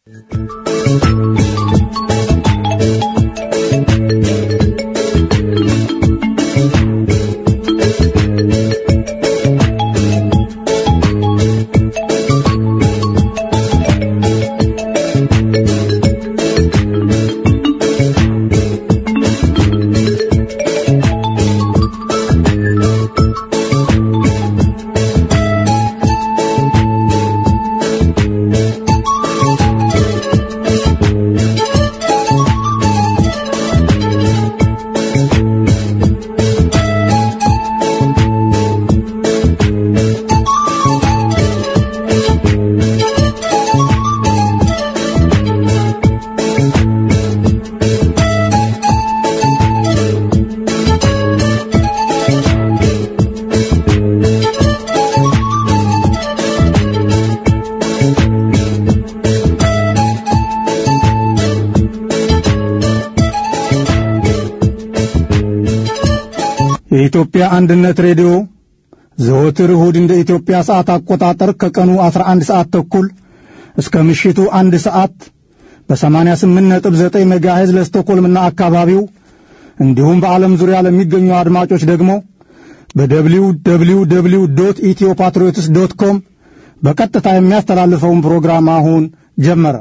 የኢትዮጵያ አንድነት ሬዲዮ ዘወትር እሁድ እንደ ኢትዮጵያ ሰዓት አቆጣጠር ከቀኑ 11 ሰዓት ተኩል እስከ ምሽቱ አንድ ሰዓት በ88.9 ሜጋሄዝ ለስቶኮልምና አካባቢው እንዲሁም በዓለም ዙሪያ ለሚገኙ አድማጮች ደግሞ በደብሊው ደብሊው ደብሊው ዶት ኢትዮ ፓትሪዮትስ ዶት ኮም በቀጥታ የሚያስተላልፈውን ፕሮግራም አሁን ጀመረ።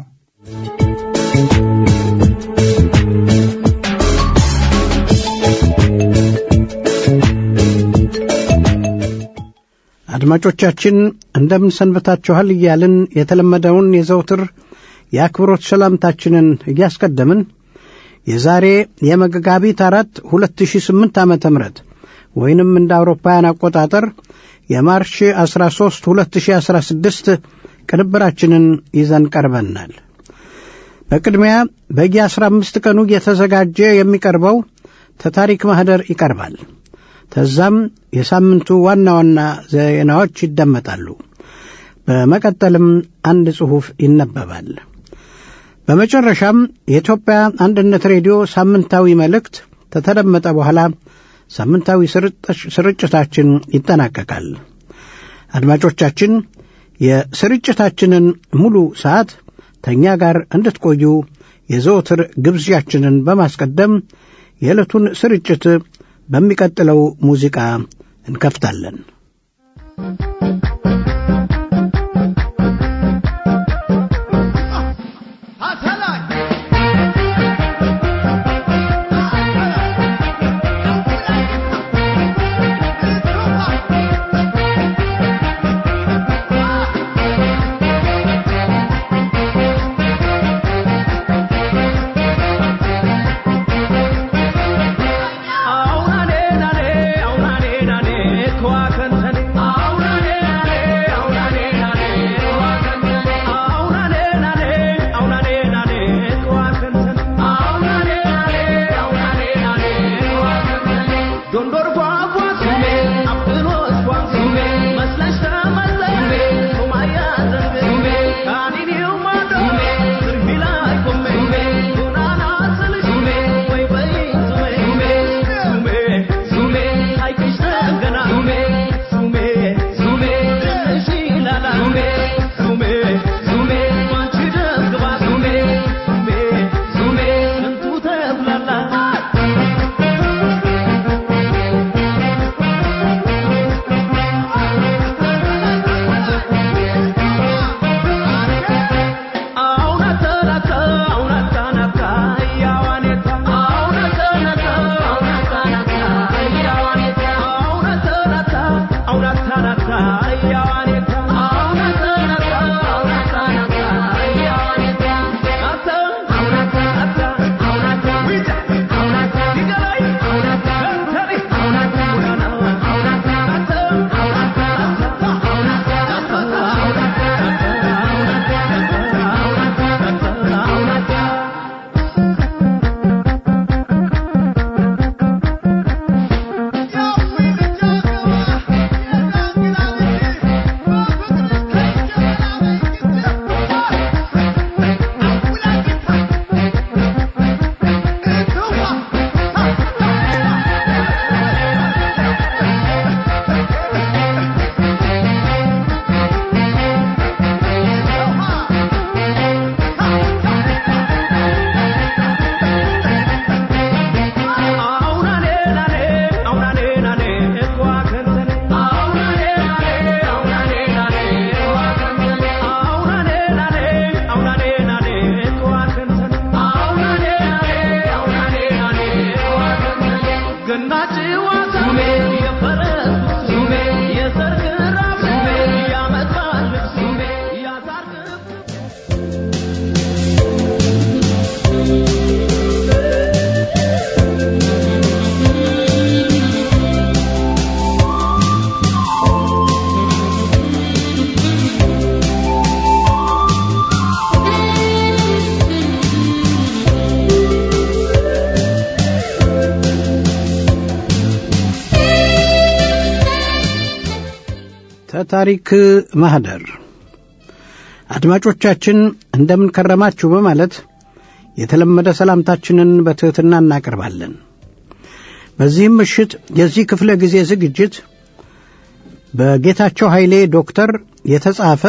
አድማጮቻችን እንደምን ሰንብታችኋል እያልን የተለመደውን የዘውትር የአክብሮት ሰላምታችንን እያስቀደምን የዛሬ የመጋቢት አራት 2008 ዓመተ ምህረት ወይንም እንደ አውሮፓውያን አቆጣጠር የማርች 13 2016 ቅንብራችንን ይዘን ቀርበናል። በቅድሚያ በየ15 ቀኑ እየተዘጋጀ የሚቀርበው ተታሪክ ማኅደር ይቀርባል። ተዛም የሳምንቱ ዋና ዋና ዜናዎች ይደመጣሉ። በመቀጠልም አንድ ጽሑፍ ይነበባል። በመጨረሻም የኢትዮጵያ አንድነት ሬዲዮ ሳምንታዊ መልእክት ከተደመጠ በኋላ ሳምንታዊ ስርጭታችን ይጠናቀቃል። አድማጮቻችን የስርጭታችንን ሙሉ ሰዓት ተኛ ጋር እንድትቆዩ የዘወትር ግብዣችንን በማስቀደም የዕለቱን ስርጭት በሚቀጥለው ሙዚቃ እንከፍታለን። Aunane, nane, aunane, nane, kwa kantane. Aunane, ከታሪክ ማህደር አድማጮቻችን እንደምን ከረማችሁ በማለት የተለመደ ሰላምታችንን በትሕትና እናቀርባለን። በዚህም ምሽት የዚህ ክፍለ ጊዜ ዝግጅት በጌታቸው ኃይሌ ዶክተር የተጻፈ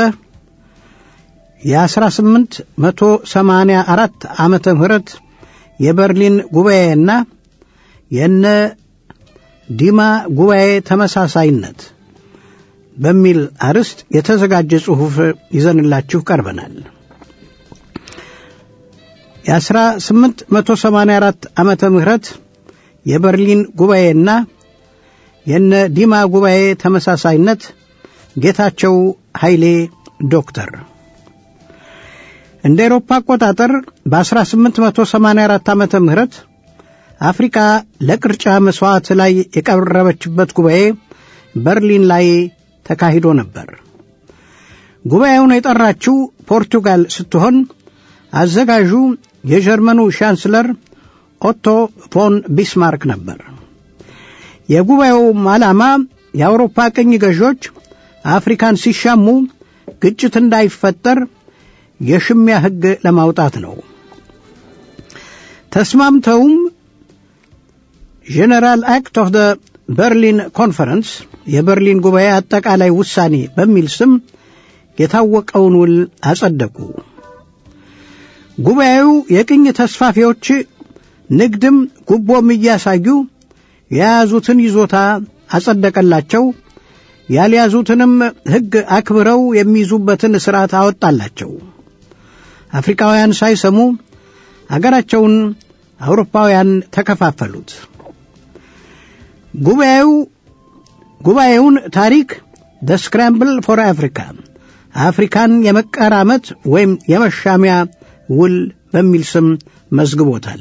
የ1884 ዓመተ ምህረት የበርሊን ጉባኤና የነ ዲማ ጉባኤ ተመሳሳይነት በሚል አርዕስት የተዘጋጀ ጽሑፍ ይዘንላችሁ ቀርበናል። የ1884 ዓመተ ምህረት የበርሊን ጉባኤና የነ ዲማ ጉባኤ ተመሳሳይነት ጌታቸው ኃይሌ ዶክተር እንደ ኤሮፓ አቆጣጠር በ1884 ዓመተ ምህረት አፍሪካ ለቅርጫ መሥዋዕት ላይ የቀረበችበት ጉባኤ በርሊን ላይ ተካሂዶ ነበር። ጉባኤውን የጠራችው ፖርቱጋል ስትሆን አዘጋዡ የጀርመኑ ቻንስለር ኦቶ ፎን ቢስማርክ ነበር። የጉባኤውም ዓላማ የአውሮፓ ቅኝ ገዦች አፍሪካን ሲሻሙ ግጭት እንዳይፈጠር የሽሚያ ሕግ ለማውጣት ነው። ተስማምተውም ጄኔራል አክት ኦፍ ደ በርሊን ኮንፈረንስ የበርሊን ጉባኤ አጠቃላይ ውሳኔ በሚል ስም የታወቀውን ውል አጸደቁ። ጉባኤው የቅኝ ተስፋፊዎች ንግድም ጉቦም እያሳዩ የያዙትን ይዞታ አጸደቀላቸው። ያልያዙትንም ሕግ አክብረው የሚይዙበትን ሥርዓት አወጣላቸው። አፍሪካውያን ሳይሰሙ አገራቸውን አውሮፓውያን ተከፋፈሉት። ጉባኤው ጉባኤውን ታሪክ ደ ስክራምብል ፎር አፍሪካ አፍሪካን የመቀራመት ወይም የመሻሚያ ውል በሚል ስም መዝግቦታል።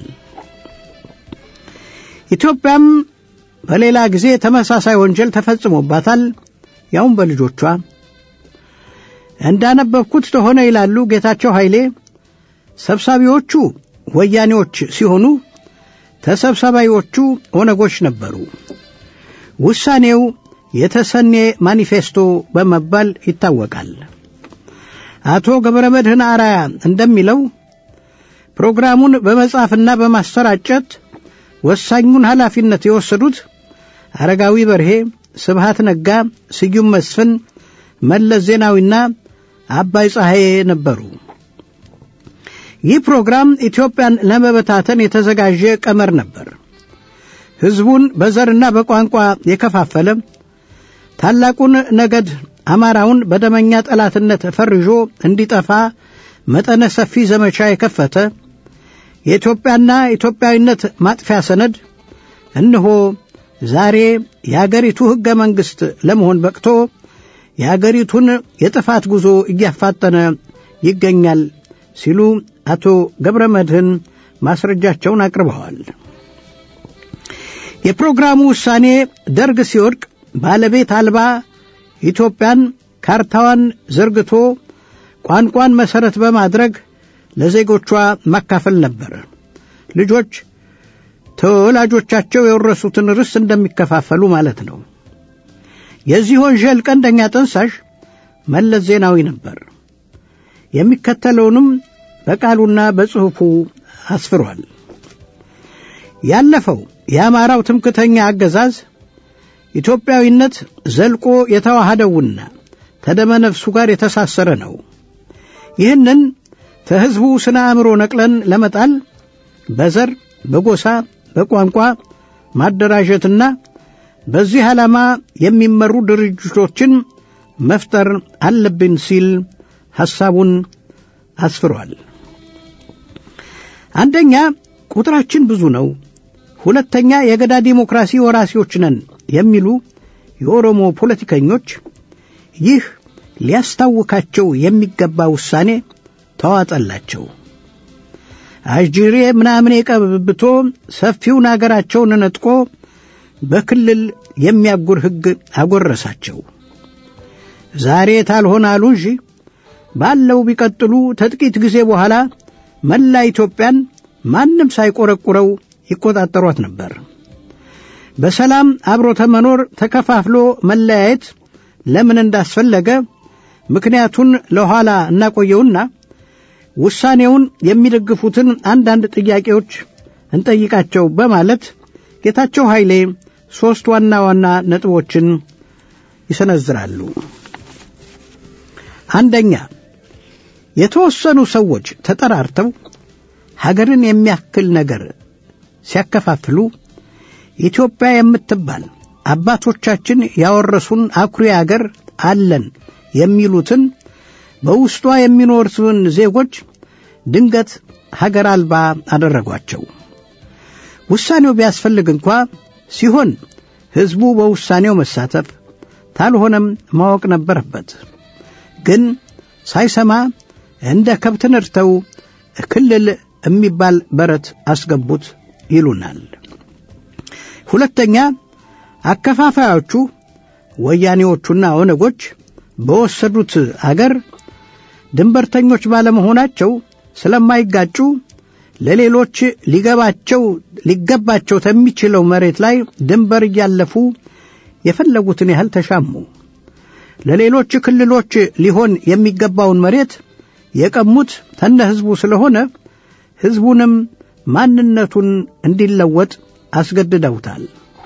ኢትዮጵያም በሌላ ጊዜ ተመሳሳይ ወንጀል ተፈጽሞባታል፣ ያውም በልጆቿ። እንዳነበብኩት ተሆነ ይላሉ ጌታቸው ኃይሌ፣ ሰብሳቢዎቹ ወያኔዎች ሲሆኑ ተሰብሳቢዎቹ ኦነጎች ነበሩ። ውሳኔው የተሰኔ ማኒፌስቶ በመባል ይታወቃል። አቶ ገብረ መድህን አራያ እንደሚለው ፕሮግራሙን በመጻፍና በማሰራጨት ወሳኙን ኃላፊነት የወሰዱት አረጋዊ በርሄ፣ ስብሃት ነጋ፣ ስዩም መስፍን፣ መለስ ዜናዊና አባይ ፀሐዬ ነበሩ። ይህ ፕሮግራም ኢትዮጵያን ለመበታተን የተዘጋጀ ቀመር ነበር። ሕዝቡን በዘርና በቋንቋ የከፋፈለ ታላቁን ነገድ አማራውን በደመኛ ጠላትነት ፈርዦ እንዲጠፋ መጠነ ሰፊ ዘመቻ የከፈተ የኢትዮጵያና ኢትዮጵያዊነት ማጥፊያ ሰነድ እነሆ ዛሬ የአገሪቱ ሕገ መንግሥት ለመሆን በቅቶ የአገሪቱን የጥፋት ጉዞ እያፋጠነ ይገኛል ሲሉ አቶ ገብረ መድህን ማስረጃቸውን አቅርበዋል። የፕሮግራሙ ውሳኔ ደርግ ሲወድቅ ባለቤት አልባ ኢትዮጵያን ካርታዋን ዘርግቶ ቋንቋን መሠረት በማድረግ ለዜጎቿ ማካፈል ነበር። ልጆች ተወላጆቻቸው የወረሱትን ርስት እንደሚከፋፈሉ ማለት ነው። የዚህ ወንጀል ቀንደኛ ጠንሳሽ መለስ ዜናዊ ነበር። የሚከተለውንም በቃሉና በጽሑፉ አስፍሯል። ያለፈው የአማራው ትምክተኛ አገዛዝ ኢትዮጵያዊነት ዘልቆ የተዋሃደውና ተደመነፍሱ ጋር የተሳሰረ ነው። ይህንን ከሕዝቡ ስነ አእምሮ ነቅለን ለመጣል በዘር፣ በጎሳ፣ በቋንቋ ማደራጀትና በዚህ ዓላማ የሚመሩ ድርጅቶችን መፍጠር አለብን ሲል ሐሳቡን አስፍሯል። አንደኛ ቁጥራችን ብዙ ነው። ሁለተኛ የገዳ ዲሞክራሲ ወራሲዎች ነን የሚሉ የኦሮሞ ፖለቲከኞች ይህ ሊያስታውካቸው የሚገባ ውሳኔ ተዋጠላቸው። አጅሬ ምናምን ቀብብቶ ሰፊውን አገራቸውን ነጥቆ በክልል የሚያጉር ሕግ አጎረሳቸው። ዛሬ ታልሆን አሉ እንጂ ባለው ቢቀጥሉ ተጥቂት ጊዜ በኋላ መላ ኢትዮጵያን ማንም ሳይቆረቁረው ይቆጣጠሯት ነበር። በሰላም አብሮ ተመኖር ተከፋፍሎ መለያየት ለምን እንዳስፈለገ ምክንያቱን ለኋላ እናቆየውና ውሳኔውን የሚደግፉትን አንዳንድ ጥያቄዎች እንጠይቃቸው በማለት ጌታቸው ኃይሌ ሦስት ዋና ዋና ነጥቦችን ይሰነዝራሉ። አንደኛ የተወሰኑ ሰዎች ተጠራርተው ሀገርን የሚያክል ነገር ሲያከፋፍሉ ኢትዮጵያ የምትባል አባቶቻችን ያወረሱን አኩሪ አገር አለን የሚሉትን በውስጧ የሚኖሩትን ዜጎች ድንገት ሀገር አልባ አደረጓቸው። ውሳኔው ቢያስፈልግ እንኳ ሲሆን ሕዝቡ በውሳኔው መሳተፍ ታልሆነም ማወቅ ነበረበት። ግን ሳይሰማ እንደ ከብት ነድተው ክልል የሚባል በረት አስገቡት ይሉናል። ሁለተኛ አከፋፋዮቹ ወያኔዎቹና ኦነጎች በወሰዱት አገር ድንበርተኞች ባለመሆናቸው ስለማይጋጩ ለሌሎች ሊገባቸው ሊገባቸው ከሚችለው መሬት ላይ ድንበር እያለፉ የፈለጉትን ያህል ተሻሙ። ለሌሎች ክልሎች ሊሆን የሚገባውን መሬት የቀሙት ተነ ሕዝቡ ስለሆነ ሕዝቡንም ማንነቱን እንዲለወጥ አስገድደውታል።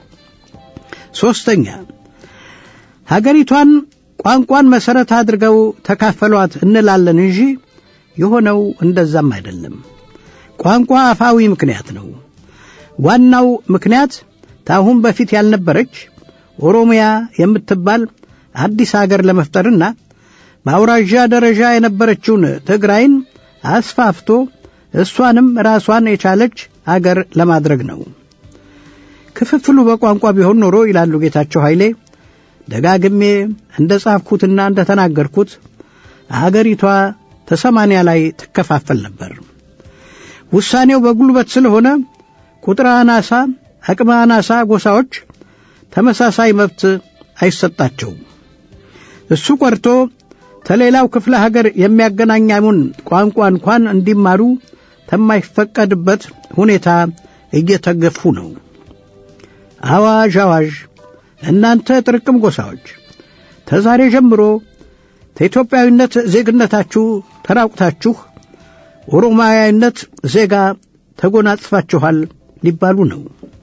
ሦስተኛ ሀገሪቷን ቋንቋን መሠረት አድርገው ተካፈሏት እንላለን እንጂ የሆነው እንደዛም አይደለም። ቋንቋ አፋዊ ምክንያት ነው። ዋናው ምክንያት ታሁን በፊት ያልነበረች ኦሮሚያ የምትባል አዲስ አገር ለመፍጠርና በአውራዣ ደረጃ የነበረችውን ትግራይን አስፋፍቶ እሷንም ራሷን የቻለች አገር ለማድረግ ነው። ክፍፍሉ በቋንቋ ቢሆን ኖሮ ይላሉ ጌታቸው ኃይሌ ደጋግሜ እንደ ጻፍኩትና እንደ ተናገርኩት አገሪቷ ተሰማንያ ላይ ትከፋፈል ነበር። ውሳኔው በጉልበት ስለሆነ ቁጥር አናሳ፣ አቅመ አናሳ ጎሳዎች ተመሳሳይ መብት አይሰጣቸውም። እሱ ቀርቶ ከሌላው ክፍለ ሀገር የሚያገናኛሙን ቋንቋ እንኳን እንዲማሩ ከማይፈቀድበት ሁኔታ እየተገፉ ነው። አዋዥ አዋዥ! እናንተ ጥርቅም ጎሳዎች ተዛሬ ጀምሮ ከኢትዮጵያዊነት ዜግነታችሁ ተራቁታችሁ ኦሮማዊነት ዜጋ ተጎናጽፋችኋል ሊባሉ ነው።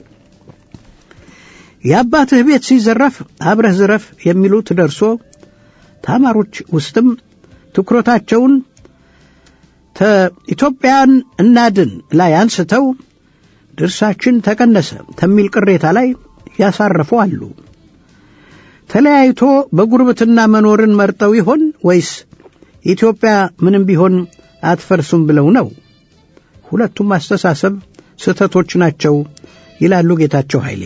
የአባትህ ቤት ሲዘረፍ አብረህ ዝረፍ የሚሉት ደርሶ ተማሮች ውስጥም ትኩረታቸውን ኢትዮጵያን እናድን ላይ አንስተው ድርሳችን ተቀነሰ ከሚል ቅሬታ ላይ ያሳረፉ አሉ። ተለያይቶ በጉርብትና መኖርን መርጠው ይሆን ወይስ ኢትዮጵያ ምንም ቢሆን አትፈርሱም ብለው ነው? ሁለቱም አስተሳሰብ ስህተቶች ናቸው ይላሉ ጌታቸው ኃይሌ።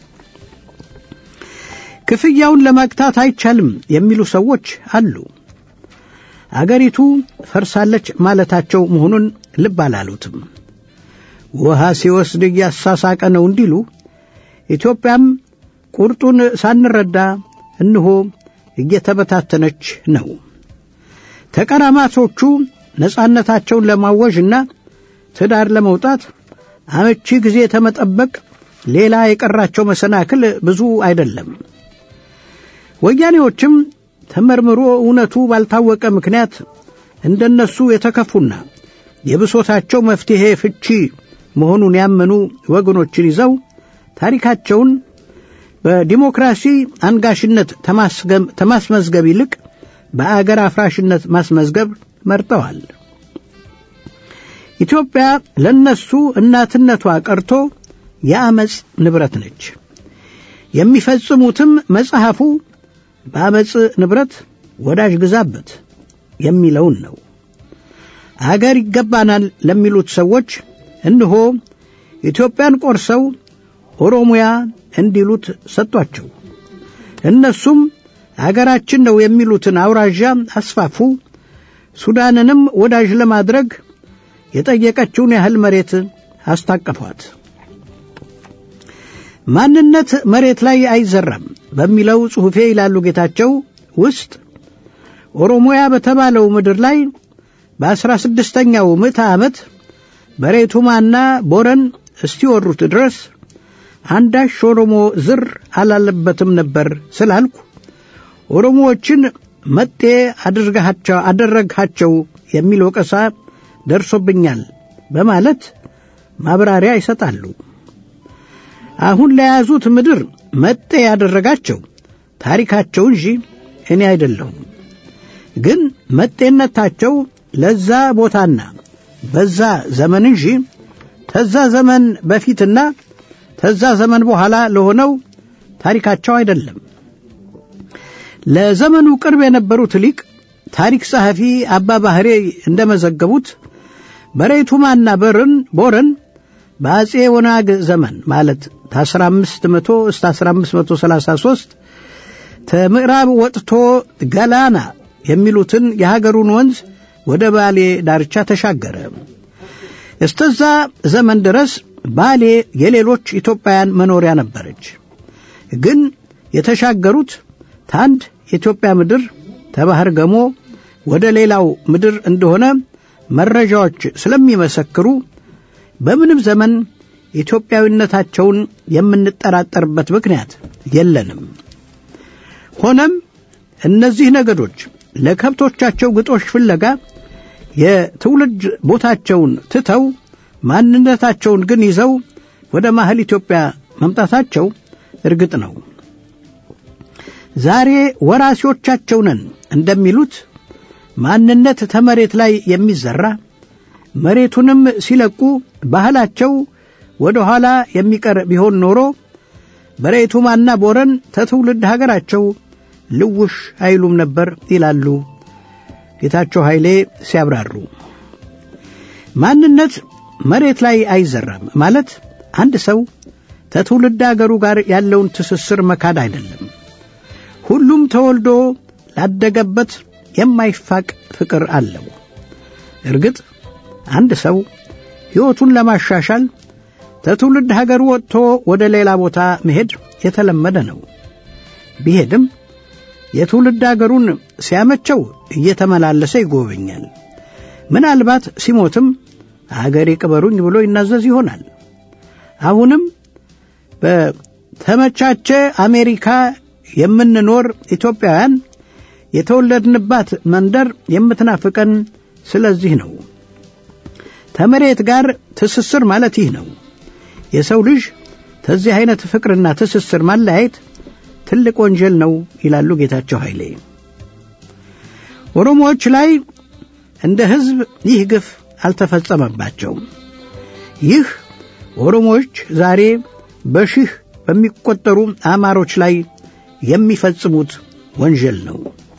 ክፍያውን ለመግታት አይቻልም የሚሉ ሰዎች አሉ። አገሪቱ ፈርሳለች ማለታቸው መሆኑን ልብ አላሉትም። ውሃ ሲወስድ እያሳሳቀ ነው እንዲሉ ኢትዮጵያም ቁርጡን ሳንረዳ እንሆ እየተበታተነች ነው። ተቀራማቶቹ ነጻነታቸውን ለማወጅና ትዳር ለመውጣት አመቺ ጊዜ ተመጠበቅ ሌላ የቀራቸው መሰናክል ብዙ አይደለም። ወያኔዎችም ተመርምሮ እውነቱ ባልታወቀ ምክንያት እንደነሱ የተከፉና የብሶታቸው መፍትሔ ፍቺ መሆኑን ያመኑ ወገኖችን ይዘው ታሪካቸውን በዲሞክራሲ አንጋሽነት ተማስመዝገብ ይልቅ በአገር አፍራሽነት ማስመዝገብ መርጠዋል። ኢትዮጵያ ለነሱ እናትነቷ ቀርቶ የአመፅ ንብረት ነች። የሚፈጽሙትም መጽሐፉ በአመፅ ንብረት ወዳጅ ግዛበት የሚለውን ነው። አገር ይገባናል ለሚሉት ሰዎች እነሆ ኢትዮጵያን ቆርሰው ኦሮሚያ እንዲሉት ሰጧቸው። እነሱም አገራችን ነው የሚሉትን አውራዣ አስፋፉ። ሱዳንንም ወዳጅ ለማድረግ የጠየቀችውን ያህል መሬት አስታቀፏት። ማንነት መሬት ላይ አይዘራም በሚለው ጽሑፌ ይላሉ ጌታቸው ውስጥ ኦሮሞያ በተባለው ምድር ላይ በአስራ ስድስተኛው ምዕተ ዓመት በሬቱማና ቦረን እስቲወሩት ድረስ አንዳች ኦሮሞ ዝር አላለበትም ነበር ስላልኩ ኦሮሞዎችን መጤ አድርጋቸው አደረግሃቸው የሚል ወቀሳ ደርሶብኛል በማለት ማብራሪያ ይሰጣሉ። አሁን ለያዙት ምድር መጤ ያደረጋቸው ታሪካቸው እንጂ እኔ አይደለሁም። ግን መጤነታቸው ለዛ ቦታና በዛ ዘመን እንጂ ተዛ ዘመን በፊትና ተዛ ዘመን በኋላ ለሆነው ታሪካቸው አይደለም። ለዘመኑ ቅርብ የነበሩት ሊቅ ታሪክ ጸሐፊ አባ ባህሬ እንደመዘገቡት በሬቱማና በርን ቦረን በአጼ ወናግ ዘመን ማለት ከ1500 እስከ 1533 ከምዕራብ ወጥቶ ገላና የሚሉትን የሀገሩን ወንዝ ወደ ባሌ ዳርቻ ተሻገረ። እስተዛ ዘመን ድረስ ባሌ የሌሎች ኢትዮጵያውያን መኖሪያ ነበረች። ግን የተሻገሩት ታንድ የኢትዮጵያ ምድር ተባህር ገሞ ወደ ሌላው ምድር እንደሆነ መረጃዎች ስለሚመሰክሩ በምንም ዘመን ኢትዮጵያዊነታቸውን የምንጠራጠርበት ምክንያት የለንም። ሆነም እነዚህ ነገዶች ለከብቶቻቸው ግጦሽ ፍለጋ የትውልድ ቦታቸውን ትተው ማንነታቸውን ግን ይዘው ወደ ማህል ኢትዮጵያ መምጣታቸው እርግጥ ነው። ዛሬ ወራሲዎቻቸው ነን እንደሚሉት ማንነት ተመሬት ላይ የሚዘራ መሬቱንም ሲለቁ ባህላቸው ወደ ኋላ የሚቀር ቢሆን ኖሮ በሬቱማና ቦረን ተትውልድ ሀገራቸው ልውሽ አይሉም ነበር ይላሉ ጌታቸው ኃይሌ ሲያብራሩ። ማንነት መሬት ላይ አይዘራም ማለት አንድ ሰው ከትውልድ አገሩ ጋር ያለውን ትስስር መካድ አይደለም። ሁሉም ተወልዶ ላደገበት የማይፋቅ ፍቅር አለው። እርግጥ አንድ ሰው ሕይወቱን ለማሻሻል ከትውልድ ሀገሩ ወጥቶ ወደ ሌላ ቦታ መሄድ የተለመደ ነው። ቢሄድም የትውልድ አገሩን ሲያመቸው እየተመላለሰ ይጎበኛል። ምናልባት ሲሞትም አገሬ ቅበሩኝ ብሎ ይናዘዝ ይሆናል። አሁንም በተመቻቸ አሜሪካ የምንኖር ኢትዮጵያውያን የተወለድንባት መንደር የምትናፍቀን ስለዚህ ነው። ተመሬት ጋር ትስስር ማለት ይህ ነው። የሰው ልጅ ከዚህ አይነት ፍቅርና ትስስር ማለያየት ትልቅ ወንጀል ነው ይላሉ ጌታቸው ኃይሌ። ኦሮሞዎች ላይ እንደ ሕዝብ ይህ ግፍ አልተፈጸመባቸውም። ይህ ኦሮሞዎች ዛሬ በሺህ በሚቆጠሩ አማሮች ላይ የሚፈጽሙት ወንጀል ነው።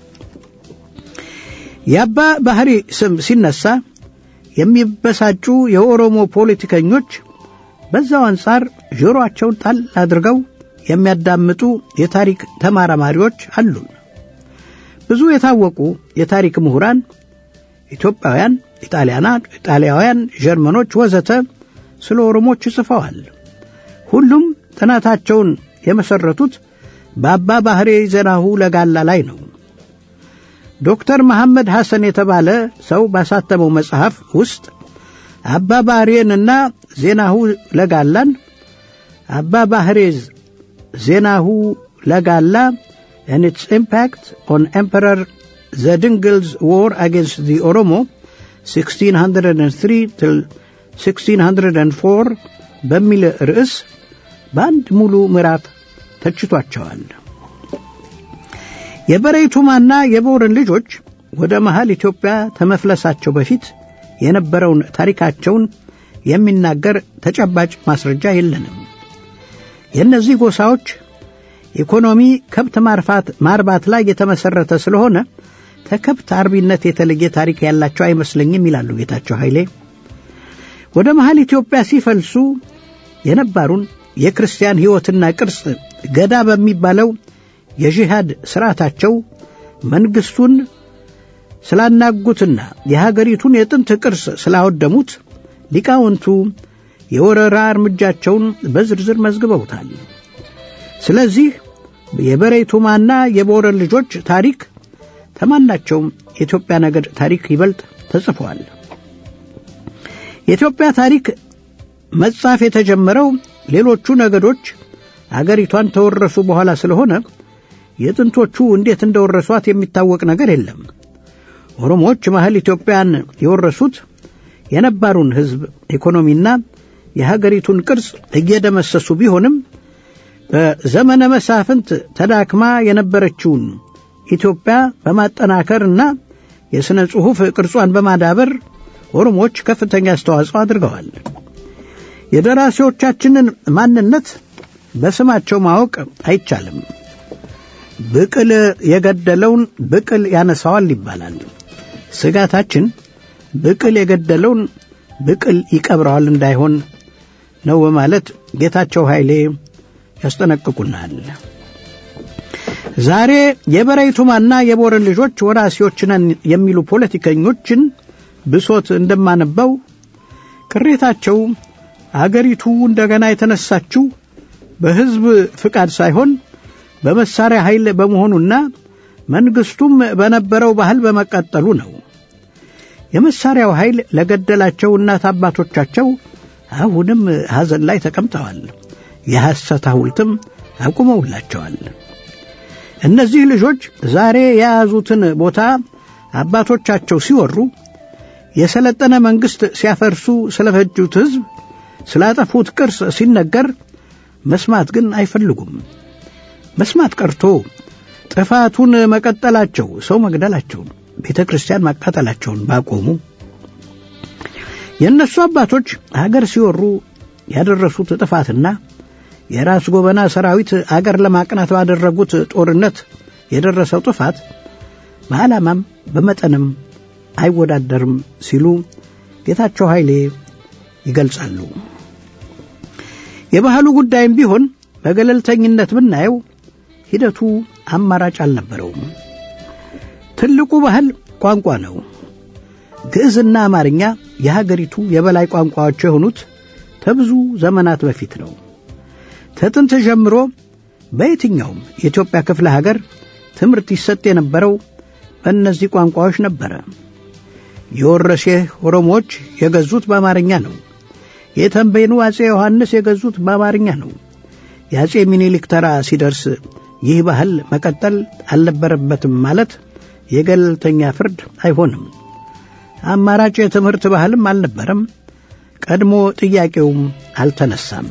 የአባ ባህሪ ስም ሲነሳ የሚበሳጩ የኦሮሞ ፖለቲከኞች በዛው አንጻር ጆሮአቸውን ጣል አድርገው የሚያዳምጡ የታሪክ ተመራማሪዎች አሉን። ብዙ የታወቁ የታሪክ ምሁራን ኢትዮጵያውያን፣ ኢጣሊያውያን፣ ጀርመኖች ወዘተ ስለ ኦሮሞች ጽፈዋል። ሁሉም ጥናታቸውን የመሰረቱት በአባ ባህሬ ዘናሁ ለጋላ ላይ ነው። ዶክተር መሐመድ ሐሰን የተባለ ሰው ባሳተመው መጽሐፍ ውስጥ አባ ባህሬንና ዜናሁ ለጋላን አባ ባህሬዝ ዜናሁ ለጋላ and its impact on Emperor Zedingil's war against the Oromo 1603 till 1604 በሚል ርዕስ በአንድ ሙሉ ምዕራፍ ተችቷቸዋል። የበሬቱማና የቦረን ልጆች ወደ መሃል ኢትዮጵያ ከመፍለሳቸው በፊት የነበረውን ታሪካቸውን የሚናገር ተጨባጭ ማስረጃ የለንም። የእነዚህ ጎሳዎች ኢኮኖሚ ከብት ማርፋት ማርባት ላይ የተመሰረተ ስለሆነ ከከብት አርቢነት የተለየ ታሪክ ያላቸው አይመስለኝም ይላሉ ጌታቸው ኃይሌ። ወደ መሃል ኢትዮጵያ ሲፈልሱ የነባሩን የክርስቲያን ሕይወትና ቅርጽ ገዳ በሚባለው የጂሃድ ሥርዓታቸው መንግሥቱን ስላናጉትና የሀገሪቱን የጥንት ቅርስ ስላወደሙት ሊቃውንቱ የወረራ እርምጃቸውን በዝርዝር መዝግበውታል። ስለዚህ የበሬቱማና የቦረን ልጆች ታሪክ ከማናቸውም የኢትዮጵያ ነገድ ታሪክ ይበልጥ ተጽፏል። የኢትዮጵያ ታሪክ መጻፍ የተጀመረው ሌሎቹ ነገዶች አገሪቷን ተወረሱ በኋላ ስለሆነ የጥንቶቹ እንዴት እንደወረሷት የሚታወቅ ነገር የለም። ኦሮሞዎች መሀል ኢትዮጵያን የወረሱት የነባሩን ሕዝብ ኢኮኖሚና የሀገሪቱን ቅርጽ እየደመሰሱ ቢሆንም በዘመነ መሳፍንት ተዳክማ የነበረችውን ኢትዮጵያ በማጠናከርና የሥነ ጽሑፍ ቅርጿን በማዳበር ኦሮሞዎች ከፍተኛ አስተዋጽኦ አድርገዋል። የደራሲዎቻችንን ማንነት በስማቸው ማወቅ አይቻልም። ብቅል የገደለውን ብቅል ያነሳዋል ይባላል። ስጋታችን ብቅል የገደለውን ብቅል ይቀብረዋል እንዳይሆን ነው በማለት ጌታቸው ኃይሌ ያስጠነቅቁናል። ዛሬ የበረይቱማና የቦረን ልጆች ወራሲዎች ነን የሚሉ ፖለቲከኞችን ብሶት እንደማነበው ቅሬታቸው አገሪቱ እንደገና የተነሳችው በሕዝብ ፍቃድ ሳይሆን በመሳሪያ ኃይል በመሆኑና መንግስቱም በነበረው ባህል በመቀጠሉ ነው። የመሳሪያው ኃይል ለገደላቸው እናት አባቶቻቸው አሁንም ሐዘን ላይ ተቀምጠዋል። የሐሰት ሐውልትም አቁመውላቸዋል። እነዚህ ልጆች ዛሬ የያዙትን ቦታ አባቶቻቸው ሲወሩ የሰለጠነ መንግሥት ሲያፈርሱ ስለፈጁት ሕዝብ ስላጠፉት ቅርስ ሲነገር መስማት ግን አይፈልጉም። መስማት ቀርቶ ጥፋቱን መቀጠላቸው፣ ሰው መግደላቸውን፣ ቤተ ክርስቲያን ማቃጠላቸውን ባቆሙ የእነሱ አባቶች አገር ሲወሩ ያደረሱት ጥፋትና የራስ ጎበና ሰራዊት አገር ለማቅናት ባደረጉት ጦርነት የደረሰው ጥፋት በዓላማም በመጠንም አይወዳደርም ሲሉ ጌታቸው ኃይሌ ይገልጻሉ። የባህሉ ጉዳይም ቢሆን በገለልተኝነት ብናየው ሂደቱ አማራጭ አልነበረውም። ትልቁ ባህል ቋንቋ ነው። ግዕዝና አማርኛ የሀገሪቱ የበላይ ቋንቋዎች የሆኑት ከብዙ ዘመናት በፊት ነው። ከጥንት ጀምሮ በየትኛውም የኢትዮጵያ ክፍለ ሀገር ትምህርት ይሰጥ የነበረው በእነዚህ ቋንቋዎች ነበረ። የወረሴህ ኦሮሞዎች የገዙት በአማርኛ ነው። የተንቤኑ አጼ ዮሐንስ የገዙት በአማርኛ ነው። የአጼ ሚኒሊክ ተራ ሲደርስ ይህ ባህል መቀጠል አልነበረበትም ማለት የገለልተኛ ፍርድ አይሆንም። አማራጭ የትምህርት ባህልም አልነበረም። ቀድሞ ጥያቄውም አልተነሳም።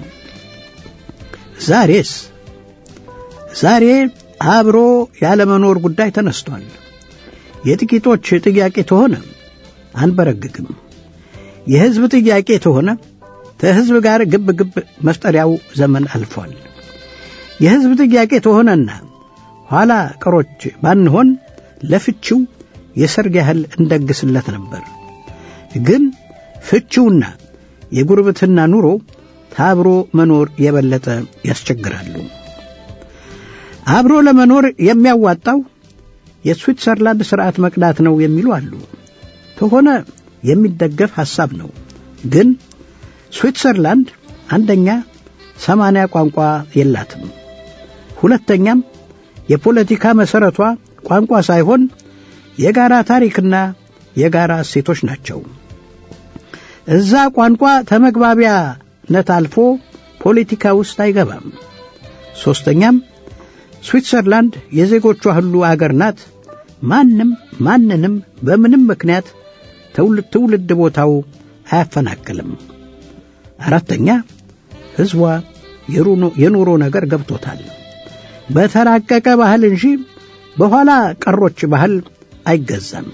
ዛሬስ ዛሬ አብሮ ያለመኖር ጉዳይ ተነስቷል። የጥቂቶች ጥያቄ ተሆነ አንበረግግም። የሕዝብ ጥያቄ ተሆነ ከሕዝብ ጋር ግብ ግብ መፍጠሪያው ዘመን አልፏል። የሕዝብ ጥያቄ ተሆነና ኋላ ቀሮች ባንሆን ለፍቺው የሰርግ ያህል እንደግስለት ነበር። ግን ፍቺውና የጉርብትና ኑሮ ታብሮ መኖር የበለጠ ያስቸግራሉ። አብሮ ለመኖር የሚያዋጣው የስዊትዘርላንድ ሥርዓት መቅዳት ነው የሚሉ አሉ። ከሆነ የሚደገፍ ሐሳብ ነው። ግን ስዊትዘርላንድ አንደኛ ሰማንያ ቋንቋ የላትም። ሁለተኛም የፖለቲካ መሠረቷ ቋንቋ ሳይሆን የጋራ ታሪክና የጋራ እሴቶች ናቸው። እዛ ቋንቋ ተመግባቢያነት አልፎ ፖለቲካ ውስጥ አይገባም። ሦስተኛም ስዊትዘርላንድ የዜጎቿ ሁሉ አገር ናት። ማንም ማንንም በምንም ምክንያት ትውልድ ቦታው አያፈናቅልም። አራተኛ ሕዝቧ የኑሮ ነገር ገብቶታል። በተራቀቀ ባህል እንጂ በኋላ ቀሮች ባህል አይገዛም።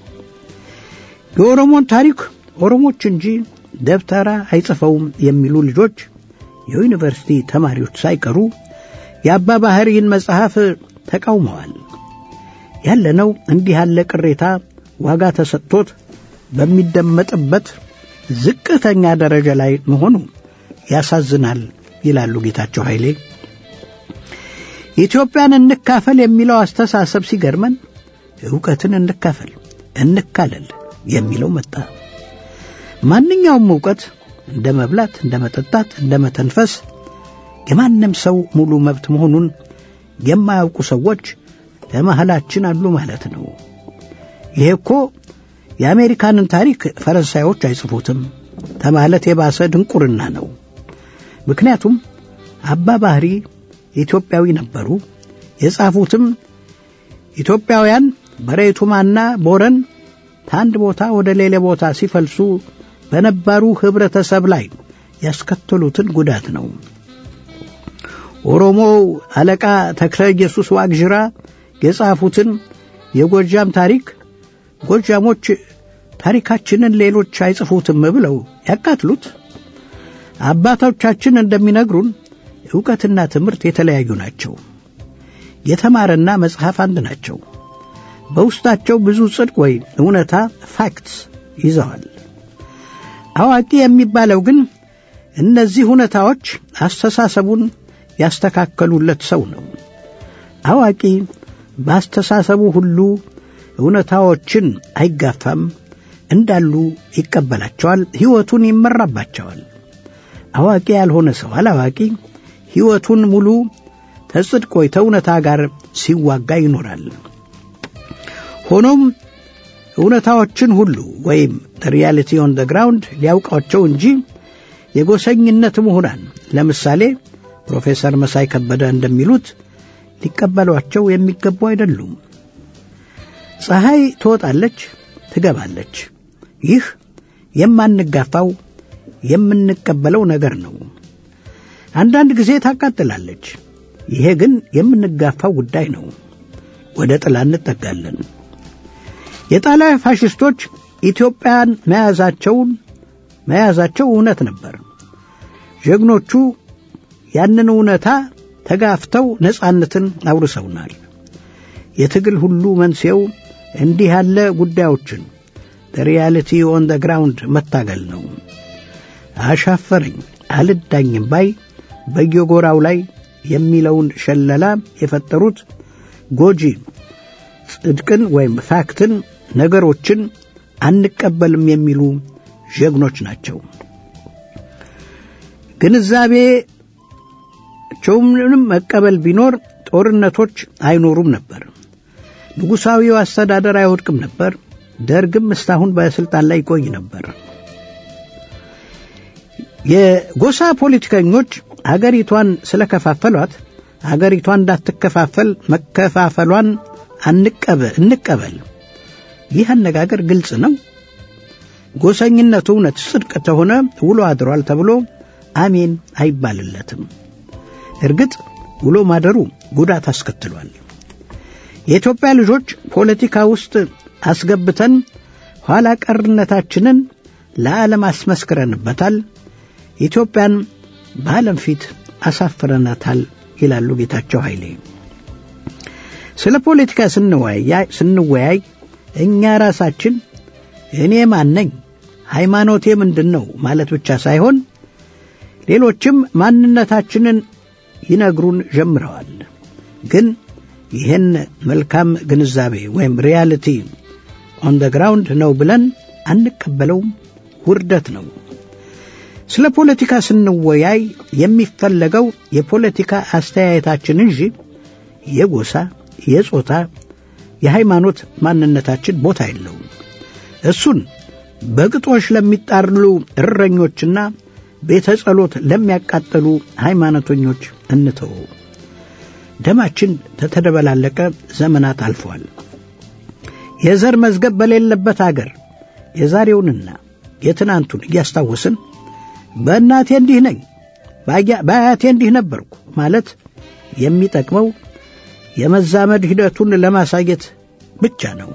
የኦሮሞን ታሪክ ኦሮሞች እንጂ ደብተራ አይጽፈውም የሚሉ ልጆች የዩኒቨርሲቲ ተማሪዎች ሳይቀሩ የአባ ባህሪን መጽሐፍ ተቃውመዋል። ያለነው እንዲህ ያለ ቅሬታ ዋጋ ተሰጥቶት በሚደመጥበት ዝቅተኛ ደረጃ ላይ መሆኑ ያሳዝናል ይላሉ ጌታቸው ኃይሌ። ኢትዮጵያን እንካፈል የሚለው አስተሳሰብ ሲገርመን ዕውቀትን እንካፈል እንካለል የሚለው መጣ። ማንኛውም ዕውቀት እንደ መብላት፣ እንደ መጠጣት፣ እንደ መተንፈስ የማንም ሰው ሙሉ መብት መሆኑን የማያውቁ ሰዎች በመሃላችን አሉ ማለት ነው። ይሄ እኮ የአሜሪካንን ታሪክ ፈረንሳዮች አይጽፉትም ከማለት የባሰ ድንቁርና ነው። ምክንያቱም አባ ባህሪ ኢትዮጵያዊ ነበሩ። የጻፉትም ኢትዮጵያውያን በሬቱማና ቦረን ከአንድ ቦታ ወደ ሌላ ቦታ ሲፈልሱ በነባሩ ኅብረተሰብ ላይ ያስከተሉትን ጉዳት ነው። ኦሮሞው አለቃ ተክለ ኢየሱስ ዋቅዥራ የጻፉትን የጎጃም ታሪክ ጎጃሞች ታሪካችንን ሌሎች አይጽፉትም ብለው ያቃትሉት። አባቶቻችን እንደሚነግሩን ዕውቀትና ትምህርት የተለያዩ ናቸው። የተማረና መጽሐፍ አንድ ናቸው። በውስጣቸው ብዙ ጽድቅ ወይ እውነታ ፋክትስ ይዘዋል። አዋቂ የሚባለው ግን እነዚህ እውነታዎች አስተሳሰቡን ያስተካከሉለት ሰው ነው። አዋቂ በአስተሳሰቡ ሁሉ እውነታዎችን አይጋፋም፣ እንዳሉ ይቀበላቸዋል፣ ሕይወቱን ይመራባቸዋል። አዋቂ ያልሆነ ሰው አላዋቂ ሕይወቱን ሙሉ ተጽድቅ ወይ ተእውነታ ጋር ሲዋጋ ይኖራል። ሆኖም እውነታዎችን ሁሉ ወይም ሪያሊቲ ኦን ደ ግራውንድ ሊያውቃቸው እንጂ የጎሰኝነት ምሁራን ለምሳሌ ፕሮፌሰር መሳይ ከበደ እንደሚሉት ሊቀበሏቸው የሚገቡ አይደሉም። ፀሐይ ትወጣለች፣ ትገባለች። ይህ የማንጋፋው የምንቀበለው ነገር ነው። አንዳንድ ጊዜ ታቃጥላለች። ይሄ ግን የምንጋፋው ጉዳይ ነው። ወደ ጥላ እንጠጋለን። የጣሊያን ፋሽስቶች ኢትዮጵያን መያዛቸውን መያዛቸው እውነት ነበር። ጀግኖቹ ያንን እውነታ ተጋፍተው ነጻነትን አውርሰውናል። የትግል ሁሉ መንስኤው እንዲህ ያለ ጉዳዮችን ሪያሊቲ ኦን ደ ግራውንድ መታገል ነው። አሻፈረኝ አልዳኝም ባይ በየጎራው ላይ የሚለውን ሸለላ የፈጠሩት ጎጂ ጽድቅን ወይም ፋክትን ነገሮችን አንቀበልም የሚሉ ጀግኖች ናቸው። ግንዛቤቸውንም መቀበል ቢኖር ጦርነቶች አይኖሩም ነበር። ንጉሣዊው አስተዳደር አይወድቅም ነበር። ደርግም እስካሁን በስልጣን ላይ ይቆይ ነበር። የጎሳ ፖለቲከኞች አገሪቷን ስለከፋፈሏት አገሪቷን እንዳትከፋፈል መከፋፈሏን እንቀበል። ይህ አነጋገር ግልጽ ነው። ጎሰኝነቱ እውነት ጽድቅ ተሆነ ውሎ አድሯል ተብሎ አሜን አይባልለትም። እርግጥ ውሎ ማደሩ ጉዳት አስከትሏል። የኢትዮጵያ ልጆች ፖለቲካ ውስጥ አስገብተን ኋላ ቀርነታችንን ለዓለም አስመስክረንበታል። ኢትዮጵያን በዓለም ፊት አሳፍረናታል ይላሉ ጌታቸው ኃይሌ። ስለ ፖለቲካ ስንወያይ እኛ ራሳችን እኔ ማን ነኝ፣ ሃይማኖቴ ምንድን ነው ማለት ብቻ ሳይሆን ሌሎችም ማንነታችንን ይነግሩን ጀምረዋል። ግን ይህን መልካም ግንዛቤ ወይም ሪያሊቲ ኦን ደ ግራውንድ ነው ብለን አንቀበለውም፣ ውርደት ነው። ስለ ፖለቲካ ስንወያይ የሚፈለገው የፖለቲካ አስተያየታችን እንጂ የጎሳ፣ የጾታ፣ የሃይማኖት ማንነታችን ቦታ የለውም። እሱን በግጦሽ ለሚጣርሉ እረኞችና ቤተ ጸሎት ለሚያቃጥሉ ሃይማኖተኞች እንተወው። ደማችን ተተደበላለቀ ዘመናት አልፈዋል። የዘር መዝገብ በሌለበት አገር የዛሬውንና የትናንቱን እያስታወስን በእናቴ እንዲህ ነኝ፣ በአያቴ እንዲህ ነበርኩ ማለት የሚጠቅመው የመዛመድ ሂደቱን ለማሳየት ብቻ ነው።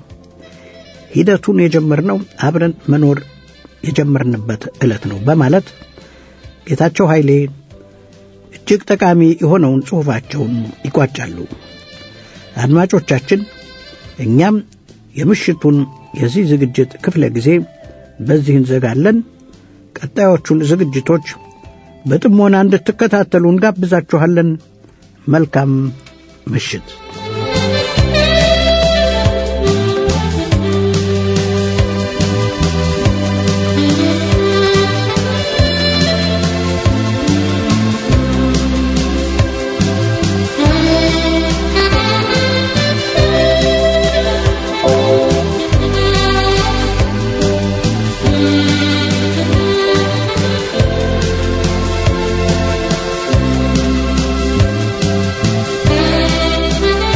ሂደቱን የጀመርነው አብረን መኖር የጀመርንበት ዕለት ነው በማለት ጌታቸው ኃይሌ እጅግ ጠቃሚ የሆነውን ጽሑፋቸውን ይቋጫሉ። አድማጮቻችን፣ እኛም የምሽቱን የዚህ ዝግጅት ክፍለ ጊዜ በዚህ እንዘጋለን። ቀጣዮቹን ዝግጅቶች በጥሞና እንድትከታተሉ እንጋብዛችኋለን። መልካም ምሽት። Thank you.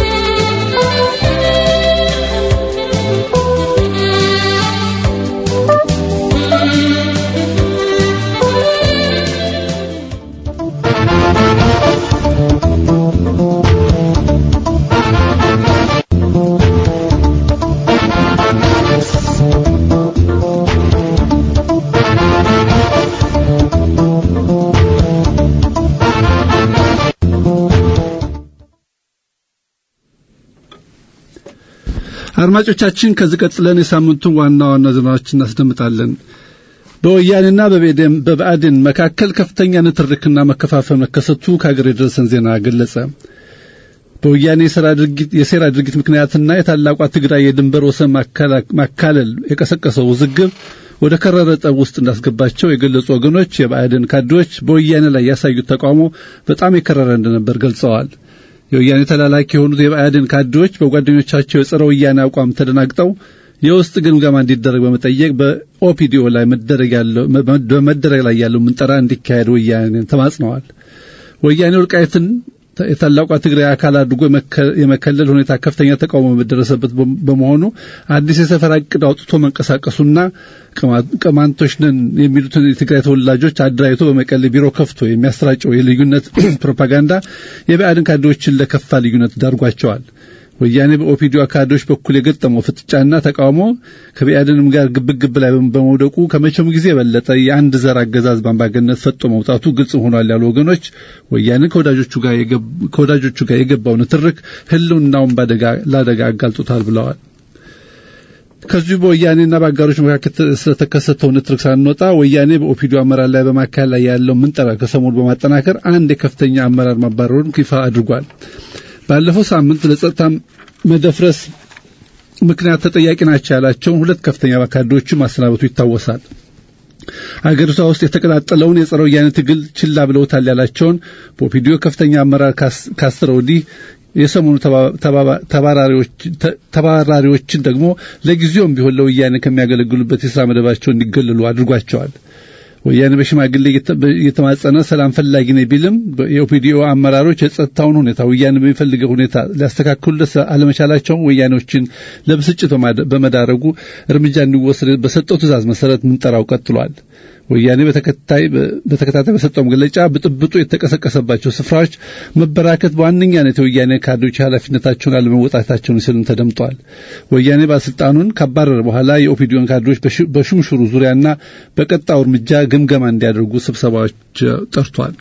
አድማጮቻችን ከዚህ ቀጥለን የሳምንቱን ዋና ዋና ዜናዎች እናስደምጣለን። በወያኔና በብአዴን መካከል ከፍተኛ ንትርክና መከፋፈል መከሰቱ ከሀገር የደረሰን ዜና ገለጸ። በወያኔ የሴራ ድርጊት ምክንያትና የታላቋ ትግራይ የድንበር ወሰን ማካለል የቀሰቀሰው ውዝግብ ወደ ከረረ ጠብ ውስጥ እንዳስገባቸው የገለጹ ወገኖች የብአዴን ካድሬዎች በወያኔ ላይ ያሳዩት ተቃውሞ በጣም የከረረ እንደነበር ገልጸዋል። የወያኔ ተላላኪ የሆኑት የብአዴን ካድሬዎች በጓደኞቻቸው የጸረ ወያኔ አቋም ተደናግጠው የውስጥ ግምገማ እንዲደረግ በመጠየቅ በኦፒዲኦ ላይ በመደረግ ላይ ያለው ምንጠራ እንዲካሄድ ወያኔን ተማጽነዋል። ወያኔ ወልቃይትን የታላቋ ትግራይ አካል አድርጎ የመከለል ሁኔታ ከፍተኛ ተቃውሞ በደረሰበት በመሆኑ አዲስ የሰፈራ እቅድ አውጥቶ መንቀሳቀሱና ቅማንቶች ነን የሚሉትን የትግራይ ተወላጆች አደራጅቶ በመቀሌ ቢሮ ከፍቶ የሚያሰራጨው የልዩነት ፕሮፓጋንዳ የብአዴን ካድሬዎችን ለከፋ ልዩነት ዳርጓቸዋል። ወያኔ በኦፒዲዮ ካድሬዎች በኩል የገጠመው ፍጥጫና ተቃውሞ ከብአዴንም ጋር ግብግብ ላይ በመውደቁ ከመቼውም ጊዜ የበለጠ የአንድ ዘር አገዛዝ በአምባገነት ፈጦ መውጣቱ ግልጽ ሆኗል ያሉ ወገኖች ወያኔ ከወዳጆቹ ጋር የገባው ንትርክ ሕልውናውን ለአደጋ አጋልጦታል ብለዋል። ከዚሁ በወያኔና በአጋሮች መካከል ስለተከሰተው ንትርክ ሳንወጣ ወያኔ በኦፒዲዮ አመራር ላይ በማካሄድ ላይ ያለው ምንጠራ ከሰሞኑ በማጠናከር አንድ የከፍተኛ አመራር ማባረሩን ይፋ አድርጓል። ባለፈው ሳምንት ለጸጥታ መደፍረስ ምክንያት ተጠያቂ ናቸው ያላቸውን ሁለት ከፍተኛ ካድሬዎችን ማሰናበቱ ይታወሳል። አገሪቷ ውስጥ የተቀጣጠለውን የጸረ ወያኔ ትግል ችላ ብለውታል ያላቸውን በኦፒዲዮ ከፍተኛ አመራር ካስረ ወዲህ የሰሞኑ ተባራሪዎችን ደግሞ ለጊዜውም ቢሆን ለወያኔ ከሚያገለግሉበት የስራ መደባቸው እንዲገለሉ አድርጓቸዋል። ወያኔ በሽማግሌ እየተማጸነ ሰላም ፈላጊ ነኝ ቢልም የኦፒዲኦ አመራሮች የጸጥታውን ሁኔታ ወያኔ በሚፈልገው ሁኔታ ሊያስተካክሉለት አለመቻላቸውን ወያኔዎችን ለብስጭት በመዳረጉ እርምጃ እንዲወሰድ በሰጠው ትዕዛዝ መሰረት ምንጠራው ቀጥሏል። ወያኔ በተከታይ በተከታታይ በሰጠው መግለጫ ብጥብጡ የተቀሰቀሰባቸው ስፍራዎች መበራከት በዋነኛነት የወያኔ ካድሬዎች ኃላፊነታቸውን አለመወጣታቸውን ሲሉም ተደምጧል። ወያኔ ባለስልጣኑን ካባረረ በኋላ የኦፒዲዮን ካድሬዎች በሹምሽሩ ዙሪያና በቀጣው እርምጃ ግምገማ እንዲያደርጉ ስብሰባዎች ጠርቷል።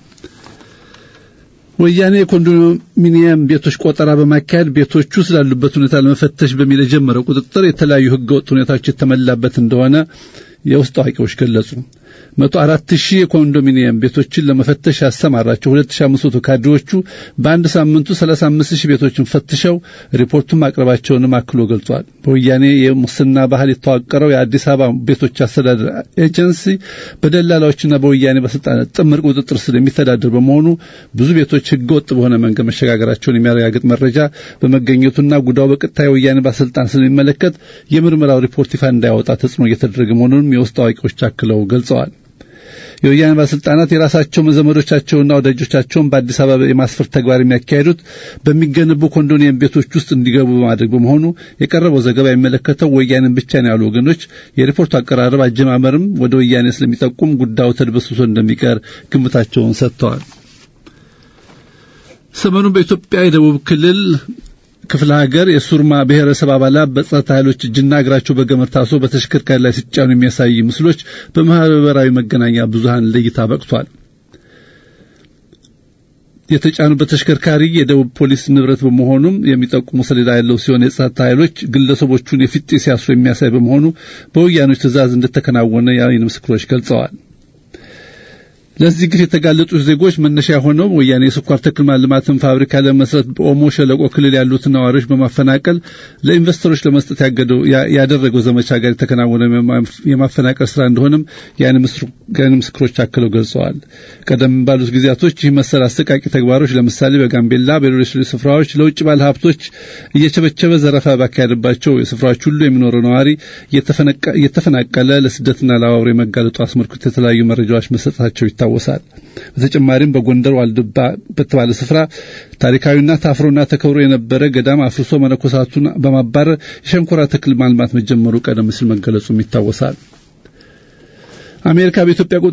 ወያኔ የኮንዶሚኒየም ቤቶች ቆጠራ በማካሄድ ቤቶቹ ስላሉበት ሁኔታ ለመፈተሽ በሚል የጀመረው ቁጥጥር የተለያዩ ህገወጥ ሁኔታዎች የተመላበት እንደሆነ የውስጥ አዋቂዎች ገለጹ። መቶ አራት ሺህ የኮንዶሚኒየም ቤቶችን ለመፈተሽ ያሰማራቸው ሁለት ሺህ አምስት መቶ ካድሬዎቹ በአንድ ሳምንቱ ሰላሳ አምስት ሺህ ቤቶችን ፈትሸው ሪፖርቱን ማቅረባቸውንም አክሎ ገልጿል። በወያኔ የሙስና ባህል የተዋቀረው የአዲስ አበባ ቤቶች አስተዳደር ኤጀንሲ በደላላዎችና በወያኔ ባለስልጣናት ጥምር ቁጥጥር ስር የሚተዳደር በመሆኑ ብዙ ቤቶች ህገወጥ በሆነ መንገድ መሸጋገራቸውን የሚያረጋግጥ መረጃ በመገኘቱና ጉዳዩ በቀጥታ የወያኔ ባለስልጣን ስለሚመለከት የምርመራው ሪፖርት ይፋ እንዳያወጣ ተጽዕኖ እየተደረገ መሆኑንም የውስጥ አዋቂዎች አክለው ገልጸዋል። የወያኔ ባለስልጣናት የራሳቸው ዘመዶቻቸውና ወዳጆቻቸውን በአዲስ አበባ የማስፈር ተግባር የሚያካሄዱት በሚገነቡ ኮንዶሚኒየም ቤቶች ውስጥ እንዲገቡ በማድረግ በመሆኑ የቀረበው ዘገባ የሚመለከተው ወያኔን ብቻ ነው ያሉ ወገኖች የሪፖርቱ አቀራረብ አጀማመርም ወደ ወያኔ ስለሚጠቁም ጉዳዩ ተድበስብሶ እንደሚቀር ግምታቸውን ሰጥተዋል። ሰሞኑን በኢትዮጵያ የደቡብ ክልል ክፍለ ሀገር የሱርማ ብሔረሰብ አባላት በጸጥታ ኃይሎች እጅና እግራቸው በገመድ ታስሮ በተሽከርካሪ ላይ ሲጫኑ የሚያሳይ ምስሎች በማህበራዊ መገናኛ ብዙሃን ለእይታ በቅቷል። የተጫኑበት ተሽከርካሪ የደቡብ ፖሊስ ንብረት በመሆኑም የሚጠቁሙ ሰሌዳ ያለው ሲሆን የጸጥታ ኃይሎች ግለሰቦቹን የፊት ሲያስሩ የሚያሳይ በመሆኑ በወያኖች ትዕዛዝ እንደተከናወነ የዓይን ምስክሮች ገልጸዋል። ለዚህ ግፍ የተጋለጡ ዜጎች መነሻ የሆነው ወያኔ የስኳር ተክል ማልማትን ፋብሪካ ለመስረት በኦሞ ሸለቆ ክልል ያሉትን ነዋሪዎች በማፈናቀል ለኢንቨስተሮች ለመስጠት ያገደው ያደረገው ዘመቻ ጋር የተከናወነ የማፈናቀል ስራ እንደሆነም የዓይን ምስክሮች አክለው ገልጸዋል። ቀደም ባሉት ጊዜያቶች ይህ መሰል አሰቃቂ ተግባሮች ለምሳሌ በጋምቤላ፣ በሌሎች ስፍራዎች ለውጭ ባለ ሀብቶች እየቸበቸበ ዘረፋ ባካሄደባቸው የስፍራዎች ሁሉ የሚኖረው ነዋሪ እየተፈናቀለ ለስደትና ለአውሬ መጋለጡ አስመልክቶ የተለያዩ መረጃዎች መሰጠታቸው ይታወሳል። በተጨማሪም በጎንደር ዋልድባ በተባለ ስፍራ ታሪካዊና ታፍሮና ተከብሮ የነበረ ገዳም አፍርሶ መነኮሳቱን በማባረር የሸንኮራ ተክል ማልማት መጀመሩ ቀደም ሲል መገለጹም ይታወሳል። አሜሪካ በኢትዮጵያ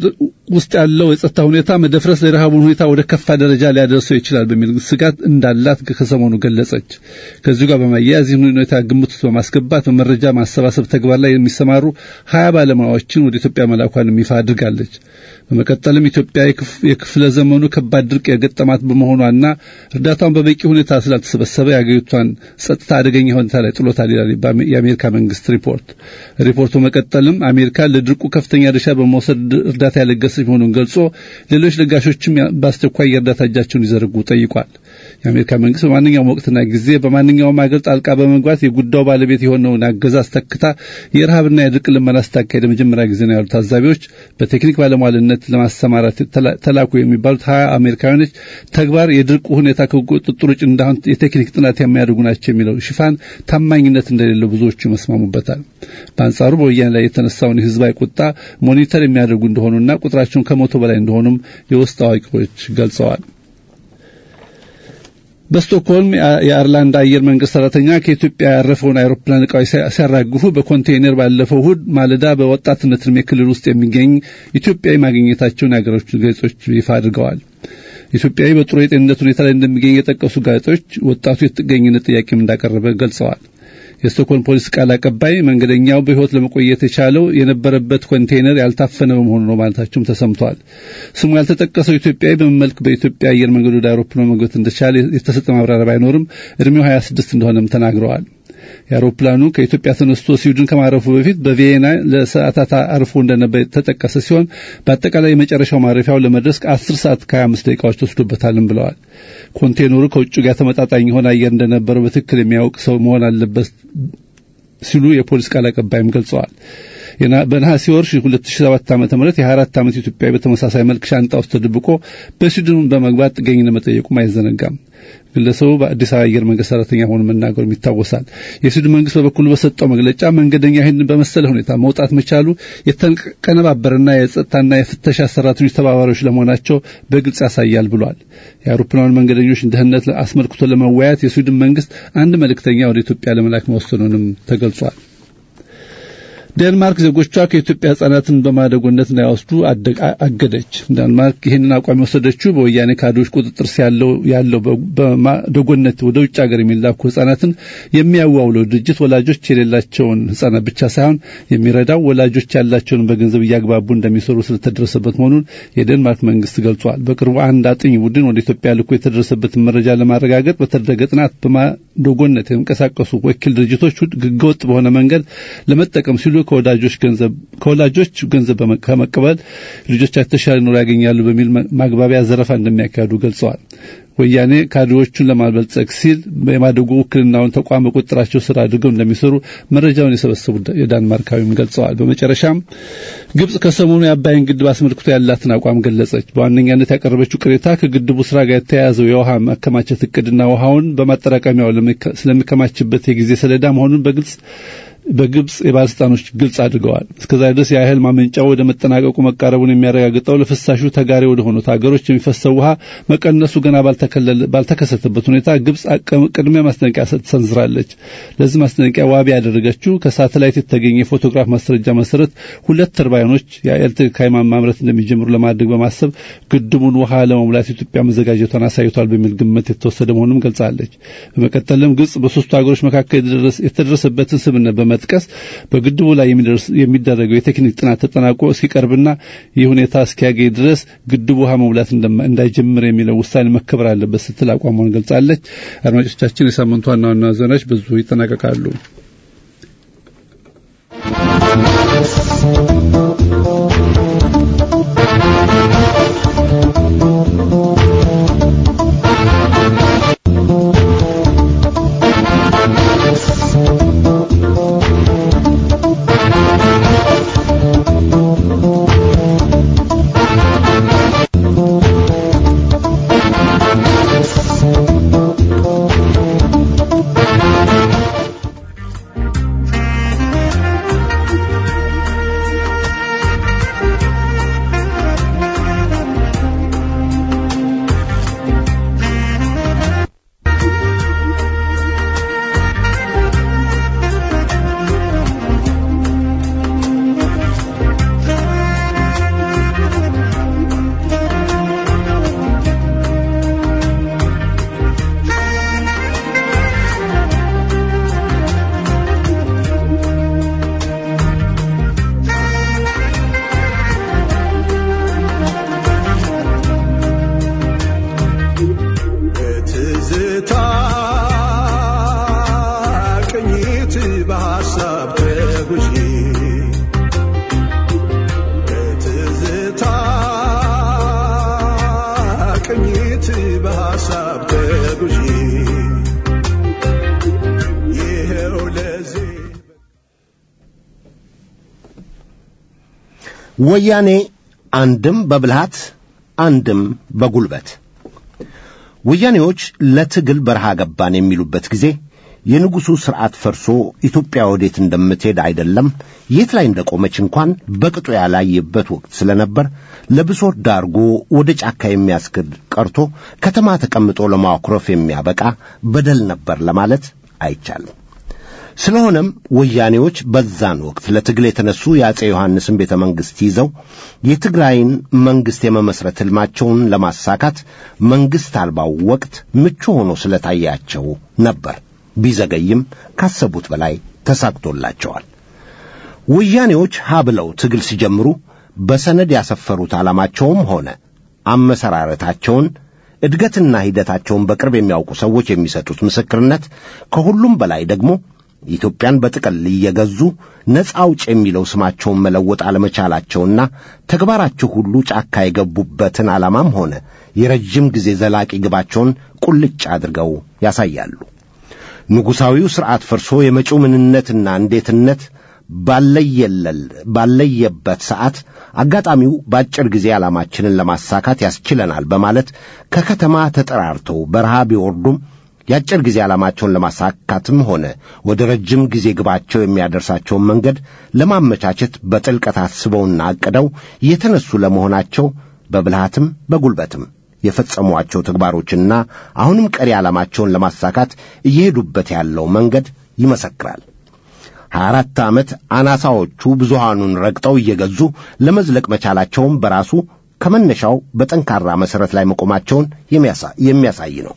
ውስጥ ያለው የጸጥታ ሁኔታ መደፍረስ የረሃቡን ሁኔታ ወደ ከፋ ደረጃ ሊያደርሰው ይችላል በሚል ስጋት እንዳላት ከሰሞኑ ገለጸች። ከዚሁ ጋር በማያያዝ ይህን ሁኔታ ግምት ውስጥ በማስገባት በመረጃ ማሰባሰብ ተግባር ላይ የሚሰማሩ ሀያ ባለሙያዎችን ወደ ኢትዮጵያ መላኳንም ይፋ አድርጋለች። በመቀጠልም ኢትዮጵያ የክፍለ ዘመኑ ከባድ ድርቅ የገጠማት በመሆኗና እርዳታውን በበቂ ሁኔታ ስላልተሰበሰበ የአገሪቷን ጸጥታ አደገኛ ሁኔታ ላይ ጥሎታል ይላል የአሜሪካ መንግስት ሪፖርት። ሪፖርቱ መቀጠልም አሜሪካ ለድርቁ ከፍተኛ ድርሻ በመውሰድ እርዳታ ያለገሰች መሆኑን ገልጾ ሌሎች ለጋሾችም በአስቸኳይ የእርዳታ እጃቸውን ይዘርጉ ጠይቋል። የአሜሪካ መንግስት በማንኛውም ወቅትና ጊዜ በማንኛውም አገር ጣልቃ በመግባት የጉዳዩ ባለቤት የሆነውን አገዛዝ ተክታ የረሃብና የድርቅ ልመና ስታካሄድ የመጀመሪያ ጊዜ ነው ያሉት ታዛቢዎች በቴክኒክ ባለሟልነት ለማሰማራት ተላኩ የሚባሉት ሀያ አሜሪካውያኖች ተግባር የድርቁ ሁኔታ ከቁጥጥር ውጭ እንዳሁን የቴክኒክ ጥናት የሚያደርጉ ናቸው የሚለው ሽፋን ታማኝነት እንደሌለው ብዙዎቹ ይመስማሙበታል። በአንጻሩ በወያኔ ላይ የተነሳውን የህዝባዊ ቁጣ ሞኒተር የሚያደርጉ እንደሆኑና ቁጥራቸውን ከመቶ በላይ እንደሆኑም የውስጥ አዋቂዎች ገልጸዋል። በስቶክሆልም የአርላንድ አየር መንገድ ሰራተኛ ከኢትዮጵያ ያረፈውን አይሮፕላን እቃዎች ሲያራግፉ በኮንቴይነር ባለፈው እሁድ ማለዳ በወጣትነት ዕድሜ ክልል ውስጥ የሚገኝ ኢትዮጵያዊ ማግኘታቸውን የሀገሮች ጋዜጦች ይፋ አድርገዋል። ኢትዮጵያዊ በጥሩ የጤንነት ሁኔታ ላይ እንደሚገኝ የጠቀሱ ጋዜጦች ወጣቱ የጥገኝነት ጥያቄም እንዳቀረበ ገልጸዋል። የስቶክሆልም ፖሊስ ቃል አቀባይ መንገደኛው በሕይወት ለመቆየት የቻለው የነበረበት ኮንቴይነር ያልታፈነ በመሆኑ ነው ማለታቸውም ተሰምቷል። ስሙ ያልተጠቀሰው ኢትዮጵያዊ በመልክ በኢትዮጵያ አየር መንገድ ወደ አውሮፕላን መግባት እንደቻለ የተሰጠ ማብራሪያ ባይኖርም እድሜው 26 እንደሆነም ተናግረዋል። የአውሮፕላኑ ከኢትዮጵያ ተነስቶ ስዊድን ከማረፉ በፊት በቪየና ለሰዓታት አርፎ እንደነበር የተጠቀሰ ሲሆን በአጠቃላይ የመጨረሻው ማረፊያው ለመድረስ ከ10 ሰዓት ከ25 ደቂቃዎች ተወስዶበታልም ብለዋል። ኮንቴነሩ ከውጭ ጋር ተመጣጣኝ የሆነ አየር እንደነበረው በትክክል የሚያውቅ ሰው መሆን አለበት ሲሉ የፖሊስ ቃል አቀባይም ገልጸዋል። በነሐሴ ወር 2007 ዓ.ም የ24 ዓመት ኢትዮጵያዊ በተመሳሳይ መልክ ሻንጣ ውስጥ ተደብቆ በስዊድን በመግባት ጥገኝነት መጠየቁም አይዘነጋም። ግለሰቡ በአዲስ አበባ አየር መንገድ ሰራተኛ ሆኖ መናገሩም ይታወሳል። የስዊድን መንግስት በበኩሉ በሰጠው መግለጫ መንገደኛ ይህን በመሰለ ሁኔታ መውጣት መቻሉ የተቀነባበረና የጸጥታና የፍተሻ ሰራተኞች ተባባሪዎች ለመሆናቸው በግልጽ ያሳያል ብሏል። የአውሮፕላን መንገደኞች ደህንነት አስመልክቶ ለመወያየት የስዊድን መንግስት አንድ መልእክተኛ ወደ ኢትዮጵያ ለመላክ መወሰኑንም ተገልጿል። ዴንማርክ ዜጎቿ ከኢትዮጵያ ህጻናትን በማደጎነት እንዳይወስዱ አገደች። ዴንማርክ ይህንን አቋም የወሰደችው በወያኔ ካድሬዎች ቁጥጥር ያለው ያለው በማደጎነት ወደ ውጭ ሀገር የሚላኩ ህጻናትን የሚያዋውለው ድርጅት ወላጆች የሌላቸውን ህጻናት ብቻ ሳይሆን የሚረዳው ወላጆች ያላቸውን በገንዘብ እያግባቡ እንደሚሰሩ ስለተደረሰበት መሆኑን የዴንማርክ መንግስት ገልጿል። በቅርቡ አንድ አጥኝ ቡድን ወደ ኢትዮጵያ ልኮ የተደረሰበትን መረጃ ለማረጋገጥ በተደረገ ጥናት በማደጎነት የሚንቀሳቀሱ ወኪል ድርጅቶች ህገወጥ በሆነ መንገድ ለመጠቀም ሲሉ ከወዳጆች ገንዘብ ከወላጆች ገንዘብ ከመቀበል ልጆቻቸው የተሻለ ኑሮ ያገኛሉ በሚል ማግባቢያ ዘረፋ እንደሚያካሂዱ ገልጸዋል። ወያኔ ካድሬዎቹን ለማልበልጸግ ሲል የማደጎ ውክልናውን ተቋም በቁጥጥራቸው ስር አድርገው እንደሚሰሩ መረጃውን የሰበሰቡ የዳንማርካዊም ገልጸዋል። በመጨረሻም ግብጽ ከሰሞኑ የአባይን ግድብ አስመልክቶ ያላትን አቋም ገለጸች። በዋነኛነት ያቀረበችው ቅሬታ ከግድቡ ስራ ጋር የተያያዘው የውሃ ማከማቸት እቅድና ውሃውን በማጠራቀሚያው ስለሚከማችበት የጊዜ ሰሌዳ መሆኑን በግልጽ በግብጽ የባለስልጣኖች ግልጽ አድርገዋል። እስከዛሬ ድረስ የኃይል ማመንጫው ወደ መጠናቀቁ መቃረቡን የሚያረጋግጠው ለፍሳሹ ተጋሪ ወደ ሆኑት ሀገሮች የሚፈሰው ውሃ መቀነሱ ገና ባልተከሰተበት ሁኔታ ግብጽ ቅድሚያ ማስጠንቀቂያ ሰንዝራለች። ለዚህ ማስጠንቀቂያ ዋቢ ያደረገችው ከሳተላይት የተገኘ የፎቶግራፍ ማስረጃ መሰረት ሁለት ተርባይኖች የኤሌክትሪክ ኃይል ማምረት እንደሚጀምሩ ለማድረግ በማሰብ ግድቡን ውሃ ለመሙላት ኢትዮጵያ መዘጋጀቷን አሳይቷል በሚል ግምት የተወሰደ መሆኑን ገልጻለች። በመቀጠልም ግብጽ በሶስቱ ሀገሮች መካከል የተደረሰበትን ስምምነት በመጥቀስ በግድቡ ላይ የሚደረገው የቴክኒክ ጥናት ተጠናቆ ሲቀርብና ይህ ሁኔታ እስኪያገኝ ድረስ ግድቡ ውሃ መሙላት እንዳይጀምር የሚለው ውሳኔ መከበር አለበት ስትል አቋሟን ገልጻለች። አድማጮቻችን፣ የሳምንቱ ዋና ዋና ዜናዎች በዙ ይጠናቀቃሉ። ወያኔ አንድም በብልሃት አንድም በጉልበት ወያኔዎች ለትግል በረሃ ገባን የሚሉበት ጊዜ የንጉሡ ሥርዓት ፈርሶ ኢትዮጵያ ወዴት እንደምትሄድ አይደለም የት ላይ እንደቆመች እንኳን በቅጡ ያላየበት ወቅት ስለነበር ለብሶት ዳርጎ ወደ ጫካ የሚያስክድ ቀርቶ ከተማ ተቀምጦ ለማኩረፍ የሚያበቃ በደል ነበር ለማለት አይቻልም። ስለሆነም ወያኔዎች በዛን ወቅት ለትግል የተነሱ የአፄ ዮሐንስን ቤተ መንግሥት ይዘው የትግራይን መንግሥት የመመስረት ሕልማቸውን ለማሳካት መንግሥት አልባው ወቅት ምቹ ሆኖ ስለታያቸው ነበር። ቢዘገይም ካሰቡት በላይ ተሳክቶላቸዋል። ወያኔዎች ሀ ብለው ትግል ሲጀምሩ በሰነድ ያሰፈሩት ዓላማቸውም ሆነ አመሰራረታቸውን እድገትና ሂደታቸውን በቅርብ የሚያውቁ ሰዎች የሚሰጡት ምስክርነት ከሁሉም በላይ ደግሞ ኢትዮጵያን በጥቅል እየገዙ ነፃ አውጭ የሚለው ስማቸውን መለወጥ አለመቻላቸውና ተግባራቸው ሁሉ ጫካ የገቡበትን ዓላማም ሆነ የረጅም ጊዜ ዘላቂ ግባቸውን ቁልጭ አድርገው ያሳያሉ። ንጉሣዊው ሥርዓት ፈርሶ የመጪው ምንነትና እንዴትነት ባለየለል ባለየበት ሰዓት አጋጣሚው በአጭር ጊዜ ዓላማችንን ለማሳካት ያስችለናል በማለት ከከተማ ተጠራርተው በረሃ ቢወርዱም የአጭር ጊዜ ዓላማቸውን ለማሳካትም ሆነ ወደ ረጅም ጊዜ ግባቸው የሚያደርሳቸውን መንገድ ለማመቻቸት በጥልቀት አስበውና አቅደው የተነሱ ለመሆናቸው በብልሃትም በጉልበትም የፈጸሟቸው ተግባሮችና አሁንም ቀሪ ዓላማቸውን ለማሳካት እየሄዱበት ያለው መንገድ ይመሰክራል። ሀያ አራት ዓመት አናሳዎቹ ብዙሃኑን ረግጠው እየገዙ ለመዝለቅ መቻላቸውም በራሱ ከመነሻው በጠንካራ መሠረት ላይ መቆማቸውን የሚያሳይ ነው።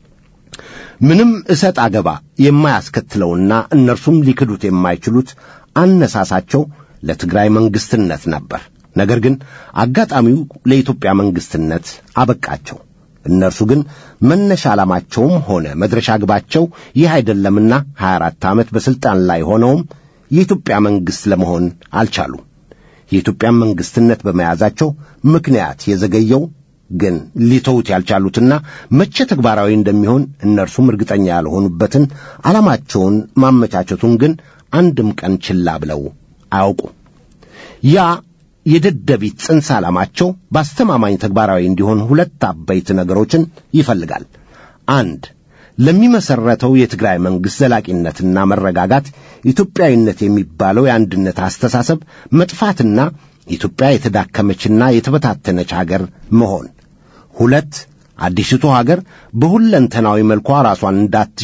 ምንም እሰጥ አገባ የማያስከትለውና እነርሱም ሊክዱት የማይችሉት አነሳሳቸው ለትግራይ መንግሥትነት ነበር። ነገር ግን አጋጣሚው ለኢትዮጵያ መንግሥትነት አበቃቸው። እነርሱ ግን መነሻ ዓላማቸውም ሆነ መድረሻ ግባቸው ይህ አይደለምና 24 ዓመት በሥልጣን ላይ ሆነውም የኢትዮጵያ መንግሥት ለመሆን አልቻሉም። የኢትዮጵያን መንግሥትነት በመያዛቸው ምክንያት የዘገየው ግን ሊተውት ያልቻሉትና መቼ ተግባራዊ እንደሚሆን እነርሱም እርግጠኛ ያልሆኑበትን ዓላማቸውን ማመቻቸቱን ግን አንድም ቀን ችላ ብለው አያውቁም። ያ የደደቢት ጽንሰ ዓላማቸው በአስተማማኝ ተግባራዊ እንዲሆን ሁለት አበይት ነገሮችን ይፈልጋል። አንድ ለሚመሠረተው የትግራይ መንግሥት ዘላቂነትና መረጋጋት ኢትዮጵያዊነት የሚባለው የአንድነት አስተሳሰብ መጥፋትና ኢትዮጵያ የተዳከመችና የተበታተነች አገር መሆን። ሁለት አዲሲቱ ሀገር በሁለንተናዊ መልኳ ራሷን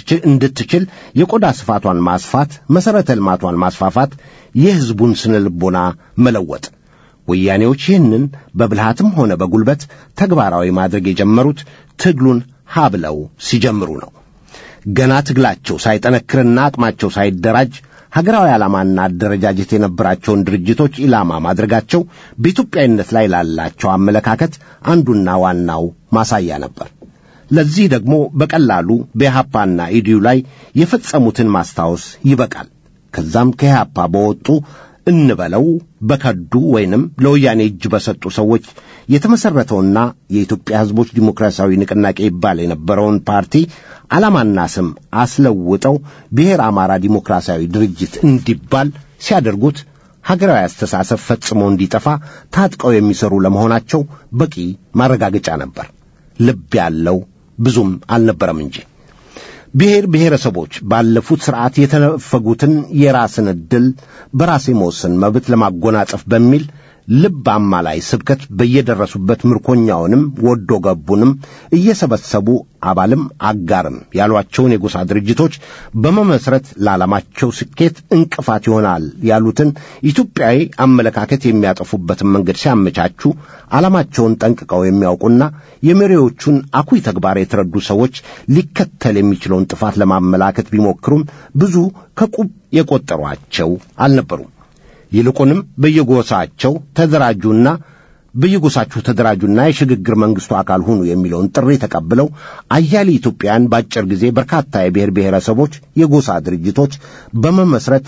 እንድትችል የቆዳ ስፋቷን ማስፋት፣ መሠረተ ልማቷን ማስፋፋት፣ የሕዝቡን ስነ ልቦና መለወጥ። ወያኔዎች ይህንን በብልሃትም ሆነ በጉልበት ተግባራዊ ማድረግ የጀመሩት ትግሉን ሀ ብለው ሲጀምሩ ነው። ገና ትግላቸው ሳይጠነክርና አቅማቸው ሳይደራጅ ሀገራዊ ዓላማና አደረጃጀት የነበራቸውን ድርጅቶች ኢላማ ማድረጋቸው በኢትዮጵያዊነት ላይ ላላቸው አመለካከት አንዱና ዋናው ማሳያ ነበር። ለዚህ ደግሞ በቀላሉ በኢሃፓና ኢዲዩ ላይ የፈጸሙትን ማስታወስ ይበቃል። ከዛም ከኢሃፓ በወጡ እንበለው በከዱ ወይንም ለወያኔ እጅ በሰጡ ሰዎች የተመሠረተውና የኢትዮጵያ ሕዝቦች ዲሞክራሲያዊ ንቅናቄ ይባል የነበረውን ፓርቲ ዓላማና ስም አስለውጠው ብሔር አማራ ዲሞክራሲያዊ ድርጅት እንዲባል ሲያደርጉት ሀገራዊ አስተሳሰብ ፈጽሞ እንዲጠፋ ታጥቀው የሚሰሩ ለመሆናቸው በቂ ማረጋገጫ ነበር። ልብ ያለው ብዙም አልነበረም እንጂ ብሔር ብሔረሰቦች ባለፉት ሥርዓት የተነፈጉትን የራስን ዕድል በራስ የመወሰን መብት ለማጎናጸፍ በሚል ልብ አማላይ ስብከት በየደረሱበት ምርኮኛውንም ወዶ ገቡንም እየሰበሰቡ አባልም አጋርም ያሏቸውን የጎሳ ድርጅቶች በመመስረት ለዓላማቸው ስኬት እንቅፋት ይሆናል ያሉትን ኢትዮጵያዊ አመለካከት የሚያጠፉበትን መንገድ ሲያመቻቹ ዓላማቸውን ጠንቅቀው የሚያውቁና የመሪዎቹን አኩይ ተግባር የተረዱ ሰዎች ሊከተል የሚችለውን ጥፋት ለማመላከት ቢሞክሩም ብዙ ከቁብ የቆጠሯቸው አልነበሩም። ይልቁንም በየጎሳቸው ተደራጁና በየጎሳችሁ ተደራጁና የሽግግር መንግሥቱ አካል ሁኑ የሚለውን ጥሪ ተቀብለው አያሌ ኢትዮጵያውያን በአጭር ጊዜ በርካታ የብሔር ብሔረሰቦች የጎሳ ድርጅቶች በመመስረት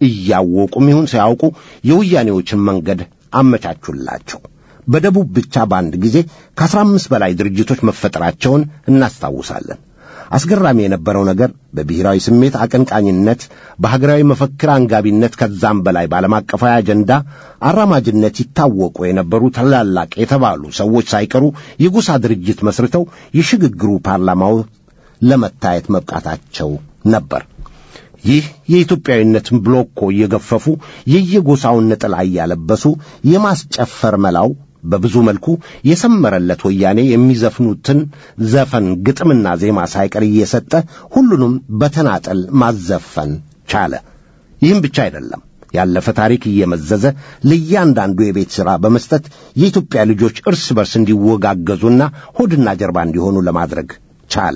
እያወቁም ይሁን ሳያውቁ የወያኔዎችን መንገድ አመቻቹላቸው። በደቡብ ብቻ በአንድ ጊዜ ከአስራ አምስት በላይ ድርጅቶች መፈጠራቸውን እናስታውሳለን። አስገራሚ የነበረው ነገር በብሔራዊ ስሜት አቀንቃኝነት፣ በሀገራዊ መፈክር አንጋቢነት፣ ከዛም በላይ በዓለም አቀፋዊ አጀንዳ አራማጅነት ይታወቁ የነበሩ ታላላቅ የተባሉ ሰዎች ሳይቀሩ የጎሳ ድርጅት መስርተው የሽግግሩ ፓርላማው ለመታየት መብቃታቸው ነበር። ይህ የኢትዮጵያዊነትን ብሎኮ እየገፈፉ የየጎሳውን ነጠላ እያለበሱ የማስጨፈር መላው በብዙ መልኩ የሰመረለት ወያኔ የሚዘፍኑትን ዘፈን ግጥምና ዜማ ሳይቀር እየሰጠ ሁሉንም በተናጠል ማዘፈን ቻለ። ይህም ብቻ አይደለም። ያለፈ ታሪክ እየመዘዘ ለእያንዳንዱ የቤት ሥራ በመስጠት የኢትዮጵያ ልጆች እርስ በርስ እንዲወጋገዙና ሆድና ጀርባ እንዲሆኑ ለማድረግ ቻለ።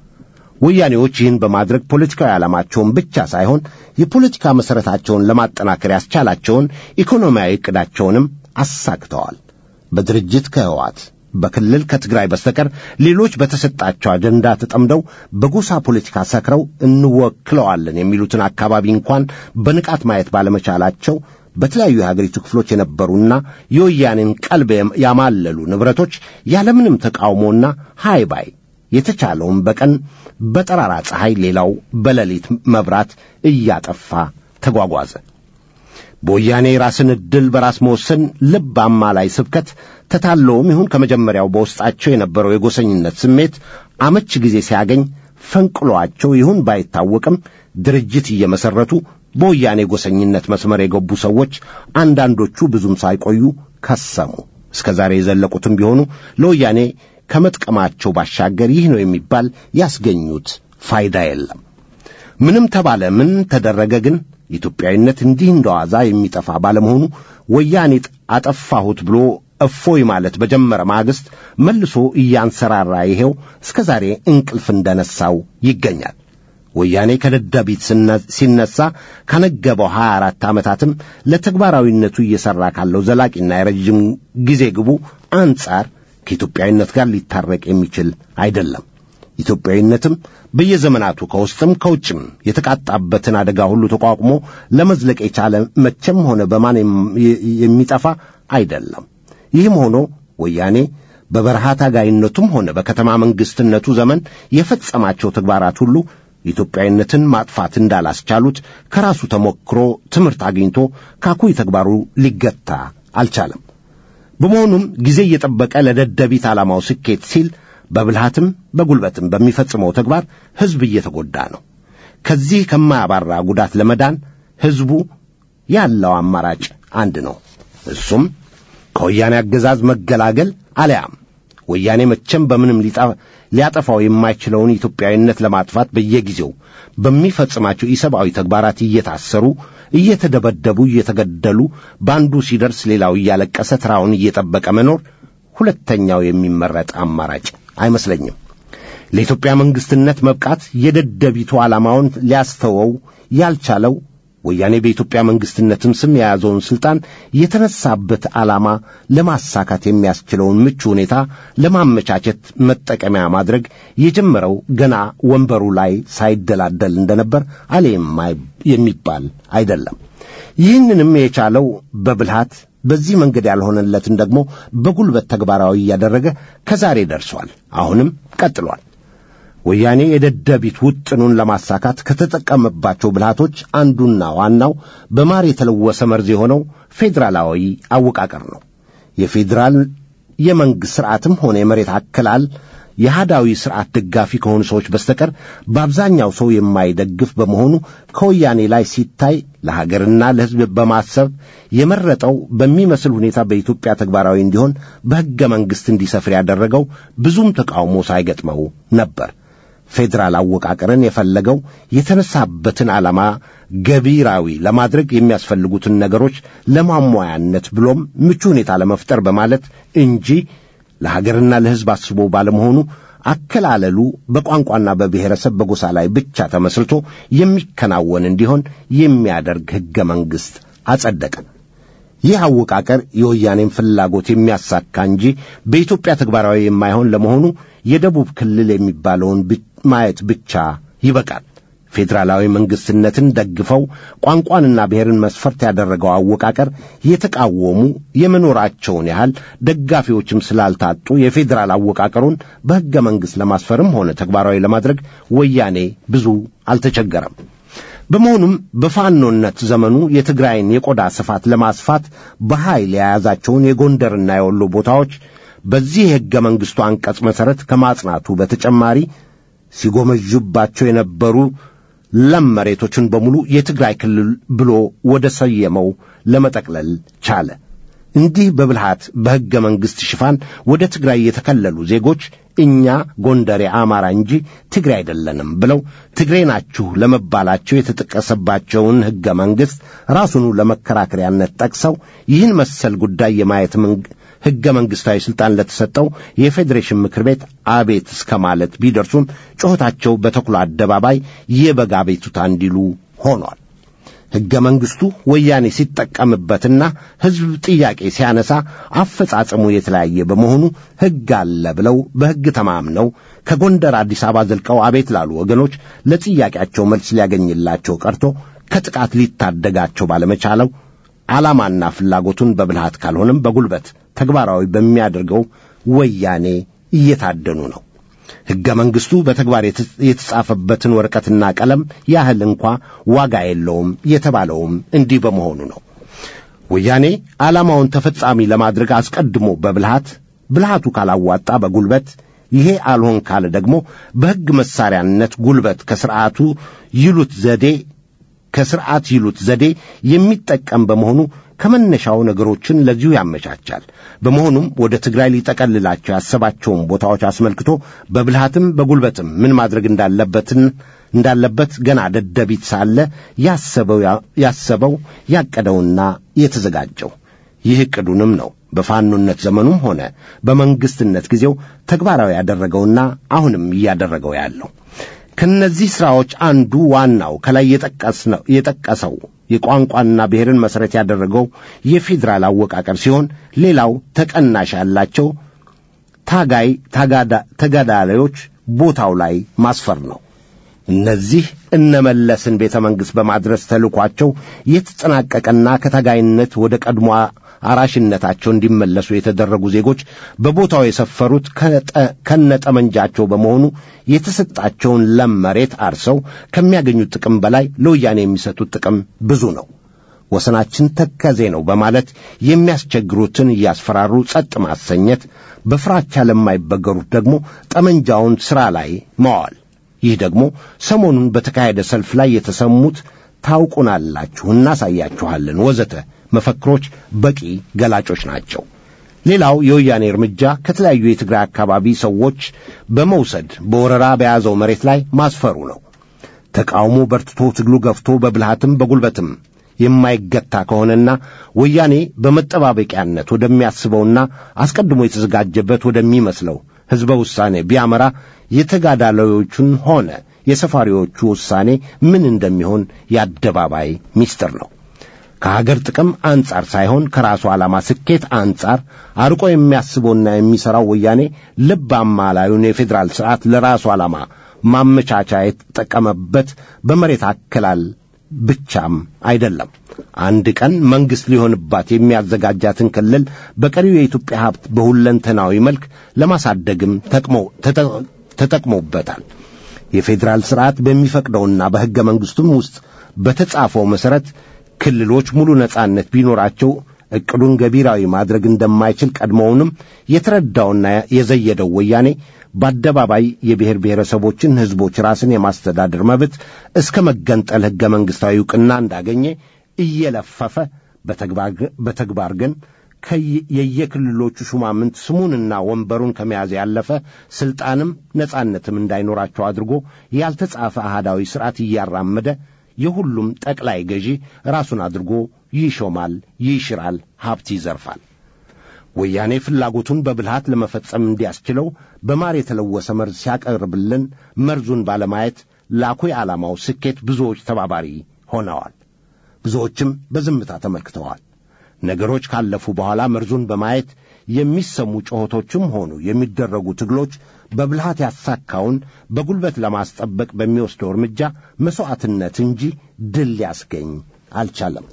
ወያኔዎች ይህን በማድረግ ፖለቲካዊ ዓላማቸውን ብቻ ሳይሆን የፖለቲካ መሠረታቸውን ለማጠናከር ያስቻላቸውን ኢኮኖሚያዊ ዕቅዳቸውንም አሳክተዋል። በድርጅት ከህዋት በክልል ከትግራይ በስተቀር ሌሎች በተሰጣቸው አጀንዳ ተጠምደው በጎሳ ፖለቲካ ሰክረው እንወክለዋለን የሚሉትን አካባቢ እንኳን በንቃት ማየት ባለመቻላቸው በተለያዩ የሀገሪቱ ክፍሎች የነበሩና የወያኔን ቀልብ ያማለሉ ንብረቶች ያለምንም ተቃውሞና ሃይባይ የተቻለውን በቀን በጠራራ ፀሐይ ሌላው በሌሊት መብራት እያጠፋ ተጓጓዘ። በወያኔ ራስን ዕድል በራስ መወሰን ልብ አማላይ ስብከት ተታለውም ይሁን ከመጀመሪያው በውስጣቸው የነበረው የጎሰኝነት ስሜት አመች ጊዜ ሲያገኝ ፈንቅሏቸው ይሁን ባይታወቅም ድርጅት እየመሠረቱ በወያኔ ጎሰኝነት መስመር የገቡ ሰዎች አንዳንዶቹ ብዙም ሳይቆዩ ከሰሙ። እስከ ዛሬ የዘለቁትም ቢሆኑ ለወያኔ ከመጥቀማቸው ባሻገር ይህ ነው የሚባል ያስገኙት ፋይዳ የለም። ምንም ተባለ ምን ተደረገ ግን ኢትዮጵያዊነት እንዲህ እንደዋዛ የሚጠፋ ባለመሆኑ ወያኔ አጠፋሁት ብሎ እፎይ ማለት በጀመረ ማግስት መልሶ እያንሰራራ ይሄው እስከ ዛሬ እንቅልፍ እንደነሳው ይገኛል። ወያኔ ከደደቢት ሲነሳ ካነገበው ሀያ አራት ዓመታትም ለተግባራዊነቱ እየሠራ ካለው ዘላቂና የረጅም ጊዜ ግቡ አንጻር ከኢትዮጵያዊነት ጋር ሊታረቅ የሚችል አይደለም። ኢትዮጵያዊነትም በየዘመናቱ ከውስጥም ከውጭም የተቃጣበትን አደጋ ሁሉ ተቋቁሞ ለመዝለቅ የቻለ መቼም ሆነ በማን የሚጠፋ አይደለም። ይህም ሆኖ ወያኔ በበረሃ ታጋይነቱም ሆነ በከተማ መንግሥትነቱ ዘመን የፈጸማቸው ተግባራት ሁሉ ኢትዮጵያዊነትን ማጥፋት እንዳላስቻሉት ከራሱ ተሞክሮ ትምህርት አግኝቶ ካኩይ ተግባሩ ሊገታ አልቻለም። በመሆኑም ጊዜ እየጠበቀ ለደደቢት ዓላማው ስኬት ሲል በብልሃትም በጉልበትም በሚፈጽመው ተግባር ሕዝብ እየተጎዳ ነው። ከዚህ ከማያባራ ጉዳት ለመዳን ሕዝቡ ያለው አማራጭ አንድ ነው። እሱም ከወያኔ አገዛዝ መገላገል አለያም ወያኔ መቼም በምንም ሊያጠፋው የማይችለውን ኢትዮጵያዊነት ለማጥፋት በየጊዜው በሚፈጽማቸው ኢሰብአዊ ተግባራት እየታሰሩ፣ እየተደበደቡ፣ እየተገደሉ በአንዱ ሲደርስ ሌላው እያለቀሰ ተራውን እየጠበቀ መኖር ሁለተኛው የሚመረጥ አማራጭ አይመስለኝም። ለኢትዮጵያ መንግሥትነት መብቃት የደደቢቱ ዓላማውን ሊያስተወው ያልቻለው ወያኔ በኢትዮጵያ መንግሥትነትም ስም የያዘውን ሥልጣን የተነሳበት ዓላማ ለማሳካት የሚያስችለውን ምቹ ሁኔታ ለማመቻቸት መጠቀሚያ ማድረግ የጀመረው ገና ወንበሩ ላይ ሳይደላደል እንደነበር አለ የሚባል አይደለም። ይህንንም የቻለው በብልሃት በዚህ መንገድ ያልሆነለትን ደግሞ በጉልበት ተግባራዊ እያደረገ ከዛሬ ደርሷል። አሁንም ቀጥሏል። ወያኔ የደደቢት ውጥኑን ለማሳካት ከተጠቀመባቸው ብልሃቶች አንዱና ዋናው በማር የተለወሰ መርዝ የሆነው ፌዴራላዊ አወቃቀር ነው። የፌዴራል የመንግሥት ሥርዓትም ሆነ የመሬት አከላል የሃዳዊ ሥርዓት ደጋፊ ከሆኑ ሰዎች በስተቀር በአብዛኛው ሰው የማይደግፍ በመሆኑ ከወያኔ ላይ ሲታይ ለሀገርና ለሕዝብ በማሰብ የመረጠው በሚመስል ሁኔታ በኢትዮጵያ ተግባራዊ እንዲሆን በሕገ መንግሥት እንዲሰፍር ያደረገው ብዙም ተቃውሞ ሳይገጥመው ነበር። ፌዴራል አወቃቀርን የፈለገው የተነሳበትን ዓላማ ገቢራዊ ለማድረግ የሚያስፈልጉትን ነገሮች ለማሟያነት ብሎም ምቹ ሁኔታ ለመፍጠር በማለት እንጂ ለሀገርና ለሕዝብ አስቦ ባለመሆኑ አከላለሉ በቋንቋና በብሔረሰብ በጎሳ ላይ ብቻ ተመስርቶ የሚከናወን እንዲሆን የሚያደርግ ሕገ መንግሥት አጸደቀ። ይህ አወቃቀር የወያኔን ፍላጎት የሚያሳካ እንጂ በኢትዮጵያ ተግባራዊ የማይሆን ለመሆኑ የደቡብ ክልል የሚባለውን ማየት ብቻ ይበቃል። ፌዴራላዊ መንግስትነትን ደግፈው ቋንቋንና ብሔርን መስፈርት ያደረገው አወቃቀር የተቃወሙ የመኖራቸውን ያህል ደጋፊዎችም ስላልታጡ የፌዴራል አወቃቀሩን በሕገ መንግሥት ለማስፈርም ሆነ ተግባራዊ ለማድረግ ወያኔ ብዙ አልተቸገረም። በመሆኑም በፋኖነት ዘመኑ የትግራይን የቆዳ ስፋት ለማስፋት በኃይል የያዛቸውን የጎንደርና የወሎ ቦታዎች በዚህ የሕገ መንግሥቱ አንቀጽ መሠረት ከማጽናቱ በተጨማሪ ሲጎመዡባቸው የነበሩ ለም መሬቶችን በሙሉ የትግራይ ክልል ብሎ ወደ ሰየመው ለመጠቅለል ቻለ። እንዲህ በብልሃት በሕገ መንግሥት ሽፋን ወደ ትግራይ የተከለሉ ዜጎች እኛ ጎንደሬ አማራ እንጂ ትግሬ አይደለንም ብለው ትግሬ ናችሁ ለመባላቸው የተጠቀሰባቸውን ሕገ መንግሥት ራሱኑ ለመከራከሪያነት ጠቅሰው ይህን መሰል ጉዳይ የማየት ሕገ መንግሥታዊ ሥልጣን ለተሰጠው የፌዴሬሽን ምክር ቤት አቤት እስከ ማለት ቢደርሱም ጩኸታቸው በተኩላ አደባባይ የበግ አቤቱታ እንዲሉ ሆኗል። ሕገ መንግሥቱ ወያኔ ሲጠቀምበትና ሕዝብ ጥያቄ ሲያነሳ አፈጻጸሙ የተለያየ በመሆኑ ሕግ አለ ብለው በሕግ ተማምነው ከጎንደር አዲስ አበባ ዘልቀው አቤት ላሉ ወገኖች ለጥያቄያቸው መልስ ሊያገኝላቸው ቀርቶ ከጥቃት ሊታደጋቸው ባለመቻለው ዓላማና ፍላጎቱን በብልሃት ካልሆነም በጉልበት ተግባራዊ በሚያደርገው ወያኔ እየታደኑ ነው። ሕገ መንግሥቱ በተግባር የተጻፈበትን ወረቀትና ቀለም ያህል እንኳ ዋጋ የለውም የተባለውም እንዲህ በመሆኑ ነው። ወያኔ ዓላማውን ተፈጻሚ ለማድረግ አስቀድሞ በብልሃት ብልሃቱ ካላዋጣ በጉልበት ይሄ አልሆን ካለ ደግሞ በሕግ መሳሪያነት ጉልበት ከሥርዓቱ ይሉት ዘዴ ከሥርዓት ይሉት ዘዴ የሚጠቀም በመሆኑ ከመነሻው ነገሮችን ለዚሁ ያመቻቻል። በመሆኑም ወደ ትግራይ ሊጠቀልላቸው ያሰባቸውን ቦታዎች አስመልክቶ በብልሃትም በጉልበትም ምን ማድረግ እንዳለበትን እንዳለበት ገና ደደቢት ሳለ ያሰበው ያሰበው ያቀደውና የተዘጋጀው ይህ ዕቅዱንም ነው በፋኖነት ዘመኑም ሆነ በመንግስትነት ጊዜው ተግባራዊ ያደረገውና አሁንም እያደረገው ያለው። ከነዚህ ሥራዎች አንዱ ዋናው ከላይ የጠቀሰው የቋንቋና ብሔርን መሠረት ያደረገው የፌዴራል አወቃቀር ሲሆን ሌላው ተቀናሽ ያላቸው ታጋይ ተጋዳላዮች ቦታው ላይ ማስፈር ነው። እነዚህ እነመለስን ቤተ መንግሥት በማድረስ ተልኳቸው የተጠናቀቀና ከታጋይነት ወደ ቀድሞ አራሽነታቸው እንዲመለሱ የተደረጉ ዜጎች በቦታው የሰፈሩት ከነጠመንጃቸው በመሆኑ የተሰጣቸውን ለም መሬት አርሰው ከሚያገኙት ጥቅም በላይ ለወያኔ የሚሰጡት ጥቅም ብዙ ነው። ወሰናችን ተከዜ ነው በማለት የሚያስቸግሩትን እያስፈራሩ ጸጥ ማሰኘት፣ በፍራቻ ለማይበገሩት ደግሞ ጠመንጃውን ሥራ ላይ መዋል። ይህ ደግሞ ሰሞኑን በተካሄደ ሰልፍ ላይ የተሰሙት ታውቁናላችሁ፣ እናሳያችኋለን ወዘተ መፈክሮች በቂ ገላጮች ናቸው። ሌላው የወያኔ እርምጃ ከተለያዩ የትግራይ አካባቢ ሰዎች በመውሰድ በወረራ በያዘው መሬት ላይ ማስፈሩ ነው። ተቃውሞ በርትቶ ትግሉ ገፍቶ በብልሃትም በጉልበትም የማይገታ ከሆነና ወያኔ በመጠባበቂያነት ወደሚያስበውና አስቀድሞ የተዘጋጀበት ወደሚመስለው ሕዝበ ውሳኔ ቢያመራ የተጋዳላዮቹን ሆነ የሰፋሪዎቹ ውሳኔ ምን እንደሚሆን የአደባባይ ምስጢር ነው። ከሀገር ጥቅም አንጻር ሳይሆን ከራሱ ዓላማ ስኬት አንጻር አርቆ የሚያስበውና የሚሠራው ወያኔ ልብ አማላዩን የፌዴራል ሥርዓት ለራሱ ዓላማ ማመቻቻ የተጠቀመበት በመሬት አከላል ብቻም አይደለም። አንድ ቀን መንግሥት ሊሆንባት የሚያዘጋጃትን ክልል በቀሪው የኢትዮጵያ ሀብት በሁለንተናዊ መልክ ለማሳደግም ተጠቅሞበታል። የፌዴራል ሥርዓት በሚፈቅደውና በሕገ መንግሥቱም ውስጥ በተጻፈው መሠረት ክልሎች ሙሉ ነጻነት ቢኖራቸው ዕቅዱን ገቢራዊ ማድረግ እንደማይችል ቀድሞውንም የተረዳውና የዘየደው ወያኔ በአደባባይ የብሔር ብሔረሰቦችን ሕዝቦች ራስን የማስተዳደር መብት እስከ መገንጠል ሕገ መንግሥታዊ ዕውቅና እንዳገኘ እየለፈፈ በተግባር ግን የየክልሎቹ ሹማምንት ስሙንና ወንበሩን ከመያዝ ያለፈ ሥልጣንም ነጻነትም እንዳይኖራቸው አድርጎ ያልተጻፈ አህዳዊ ሥርዓት እያራመደ የሁሉም ጠቅላይ ገዢ ራሱን አድርጎ ይሾማል፣ ይሽራል፣ ሀብት ይዘርፋል። ወያኔ ፍላጎቱን በብልሃት ለመፈጸም እንዲያስችለው በማር የተለወሰ መርዝ ሲያቀርብልን መርዙን ባለማየት ላኩይ ዓላማው ስኬት ብዙዎች ተባባሪ ሆነዋል። ብዙዎችም በዝምታ ተመልክተዋል። ነገሮች ካለፉ በኋላ መርዙን በማየት የሚሰሙ ጩኸቶችም ሆኑ የሚደረጉ ትግሎች በብልሃት ያሳካውን በጉልበት ለማስጠበቅ በሚወስደው እርምጃ መሥዋዕትነት እንጂ ድል ሊያስገኝ አልቻለም።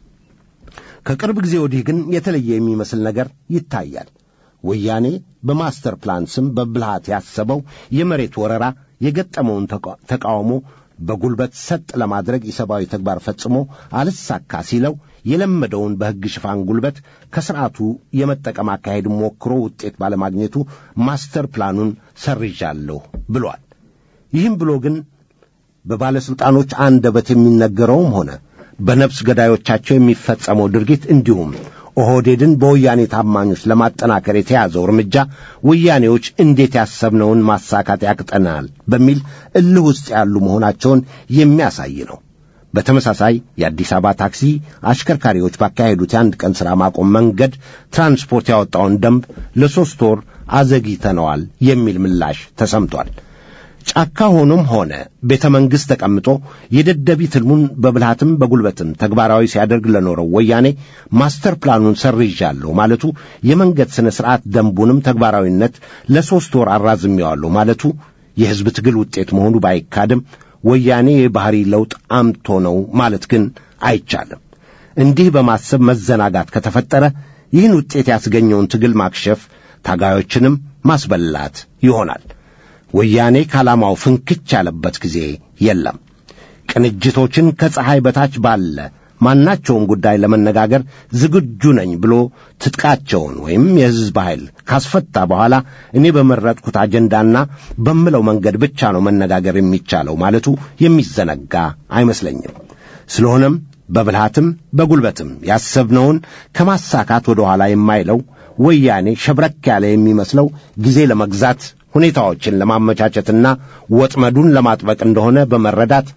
ከቅርብ ጊዜ ወዲህ ግን የተለየ የሚመስል ነገር ይታያል። ወያኔ በማስተር ፕላን ስም በብልሃት ያሰበው የመሬት ወረራ የገጠመውን ተቃውሞ በጉልበት ሰጥ ለማድረግ የሰብአዊ ተግባር ፈጽሞ አልሳካ ሲለው የለመደውን በሕግ ሽፋን ጉልበት ከሥርዓቱ የመጠቀም አካሄድ ሞክሮ ውጤት ባለማግኘቱ ማስተር ፕላኑን ሰርዣለሁ ብሏል። ይህም ብሎ ግን በባለሥልጣኖች አንደበት የሚነገረውም ሆነ በነፍስ ገዳዮቻቸው የሚፈጸመው ድርጊት እንዲሁም ኦህዴድን በወያኔ ታማኞች ለማጠናከር የተያዘው እርምጃ ወያኔዎች እንዴት ያሰብነውን ማሳካት ያቅጠናል በሚል እልህ ውስጥ ያሉ መሆናቸውን የሚያሳይ ነው። በተመሳሳይ የአዲስ አበባ ታክሲ አሽከርካሪዎች ባካሄዱት የአንድ ቀን ሥራ ማቆም መንገድ ትራንስፖርት ያወጣውን ደንብ ለሦስት ወር አዘግይተነዋል የሚል ምላሽ ተሰምቷል። ጫካ ሆኖም ሆነ ቤተ መንግሥት ተቀምጦ የደደቢት ሕልሙን በብልሃትም በጉልበትም ተግባራዊ ሲያደርግ ለኖረው ወያኔ ማስተር ፕላኑን ሰርዣለሁ ማለቱ የመንገድ ሥነ ሥርዓት ደንቡንም ተግባራዊነት ለሦስት ወር አራዝሜዋለሁ ማለቱ የሕዝብ ትግል ውጤት መሆኑ ባይካድም ወያኔ የባሕሪ ለውጥ አምቶ ነው ማለት ግን አይቻልም። እንዲህ በማሰብ መዘናጋት ከተፈጠረ ይህን ውጤት ያስገኘውን ትግል ማክሸፍ፣ ታጋዮችንም ማስበላት ይሆናል። ወያኔ ከዓላማው ፍንክች ያለበት ጊዜ የለም። ቅንጅቶችን ከፀሐይ በታች ባለ ማናቸውን ጉዳይ ለመነጋገር ዝግጁ ነኝ ብሎ ትጥቃቸውን ወይም የሕዝብ ኃይል ካስፈታ በኋላ እኔ በመረጥኩት አጀንዳና በምለው መንገድ ብቻ ነው መነጋገር የሚቻለው ማለቱ የሚዘነጋ አይመስለኝም። ስለሆነም በብልሃትም በጉልበትም ያሰብነውን ከማሳካት ወደ ኋላ የማይለው ወያኔ ሸብረክ ያለ የሚመስለው ጊዜ ለመግዛት ሁኔታዎችን ለማመቻቸትና ወጥመዱን ለማጥበቅ እንደሆነ በመረዳት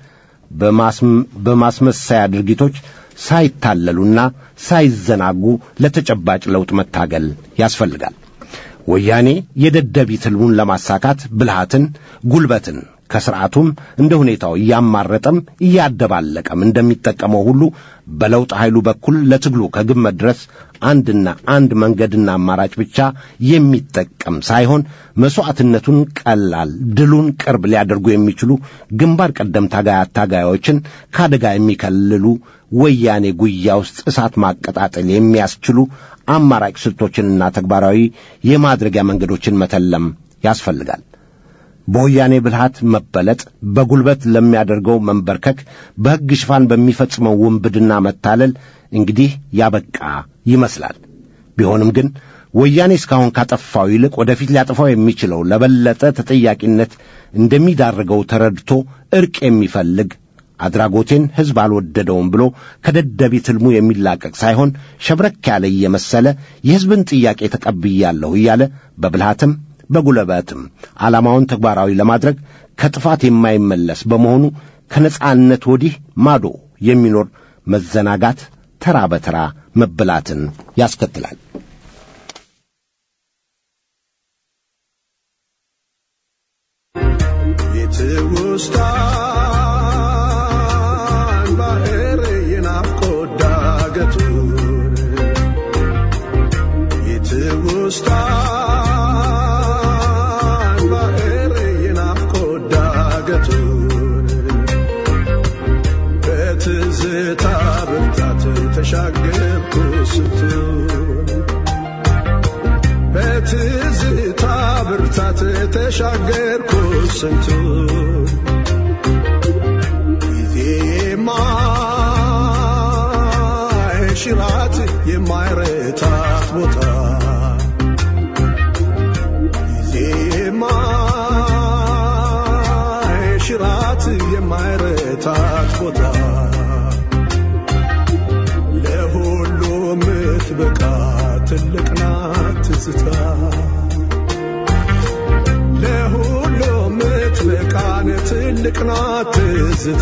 በማስመሰያ ድርጊቶች ሳይታለሉና ሳይዘናጉ ለተጨባጭ ለውጥ መታገል ያስፈልጋል። ወያኔ የደደቢት ሕልሙን ለማሳካት ብልሃትን፣ ጉልበትን ከሥርዓቱም እንደ ሁኔታው እያማረጠም እያደባለቀም እንደሚጠቀመው ሁሉ በለውጥ ኃይሉ በኩል ለትግሉ ከግብ መድረስ አንድና አንድ መንገድና አማራጭ ብቻ የሚጠቀም ሳይሆን መሥዋዕትነቱን ቀላል፣ ድሉን ቅርብ ሊያደርጉ የሚችሉ ግንባር ቀደም ታጋይ አታጋዮችን ከአደጋ የሚከልሉ ወያኔ ጉያ ውስጥ እሳት ማቀጣጠል የሚያስችሉ አማራጭ ስልቶችንና ተግባራዊ የማድረጊያ መንገዶችን መተለም ያስፈልጋል። በወያኔ ብልሃት መበለጥ፣ በጉልበት ለሚያደርገው መንበርከክ፣ በሕግ ሽፋን በሚፈጽመው ውንብድና መታለል እንግዲህ ያበቃ ይመስላል። ቢሆንም ግን ወያኔ እስካሁን ካጠፋው ይልቅ ወደፊት ሊያጠፋው የሚችለው ለበለጠ ተጠያቂነት እንደሚዳርገው ተረድቶ ዕርቅ የሚፈልግ አድራጎቴን ሕዝብ አልወደደውም ብሎ ከደደቢት ሕልሙ የሚላቀቅ ሳይሆን ሸብረክ ያለ እየመሰለ የሕዝብን ጥያቄ ተቀብያለሁ እያለ በብልሃትም በጉልበትም ዓላማውን ተግባራዊ ለማድረግ ከጥፋት የማይመለስ በመሆኑ ከነጻነት ወዲህ ማዶ የሚኖር መዘናጋት ተራ በተራ መበላትን ያስከትላል። የትውስታን ባህር የናፍቆት ዳገቱን የትውስታን ባህር የናፍቆት ዳገቱን በትዝታ ብርታት ተሻገርኩ ስንቱን በትዝታ ብርታት ተሻገርኩ ስንቱን ጊዜ የማይሽራት የማይረታት ቦታ ጊዜ የማይሽራት የማይረታት ቦታ ለሁሉ ምትበቃ ትልቅ ናት ትዝታ ለሁሉ ምትበቃን ትልቅ ናት ትዝታ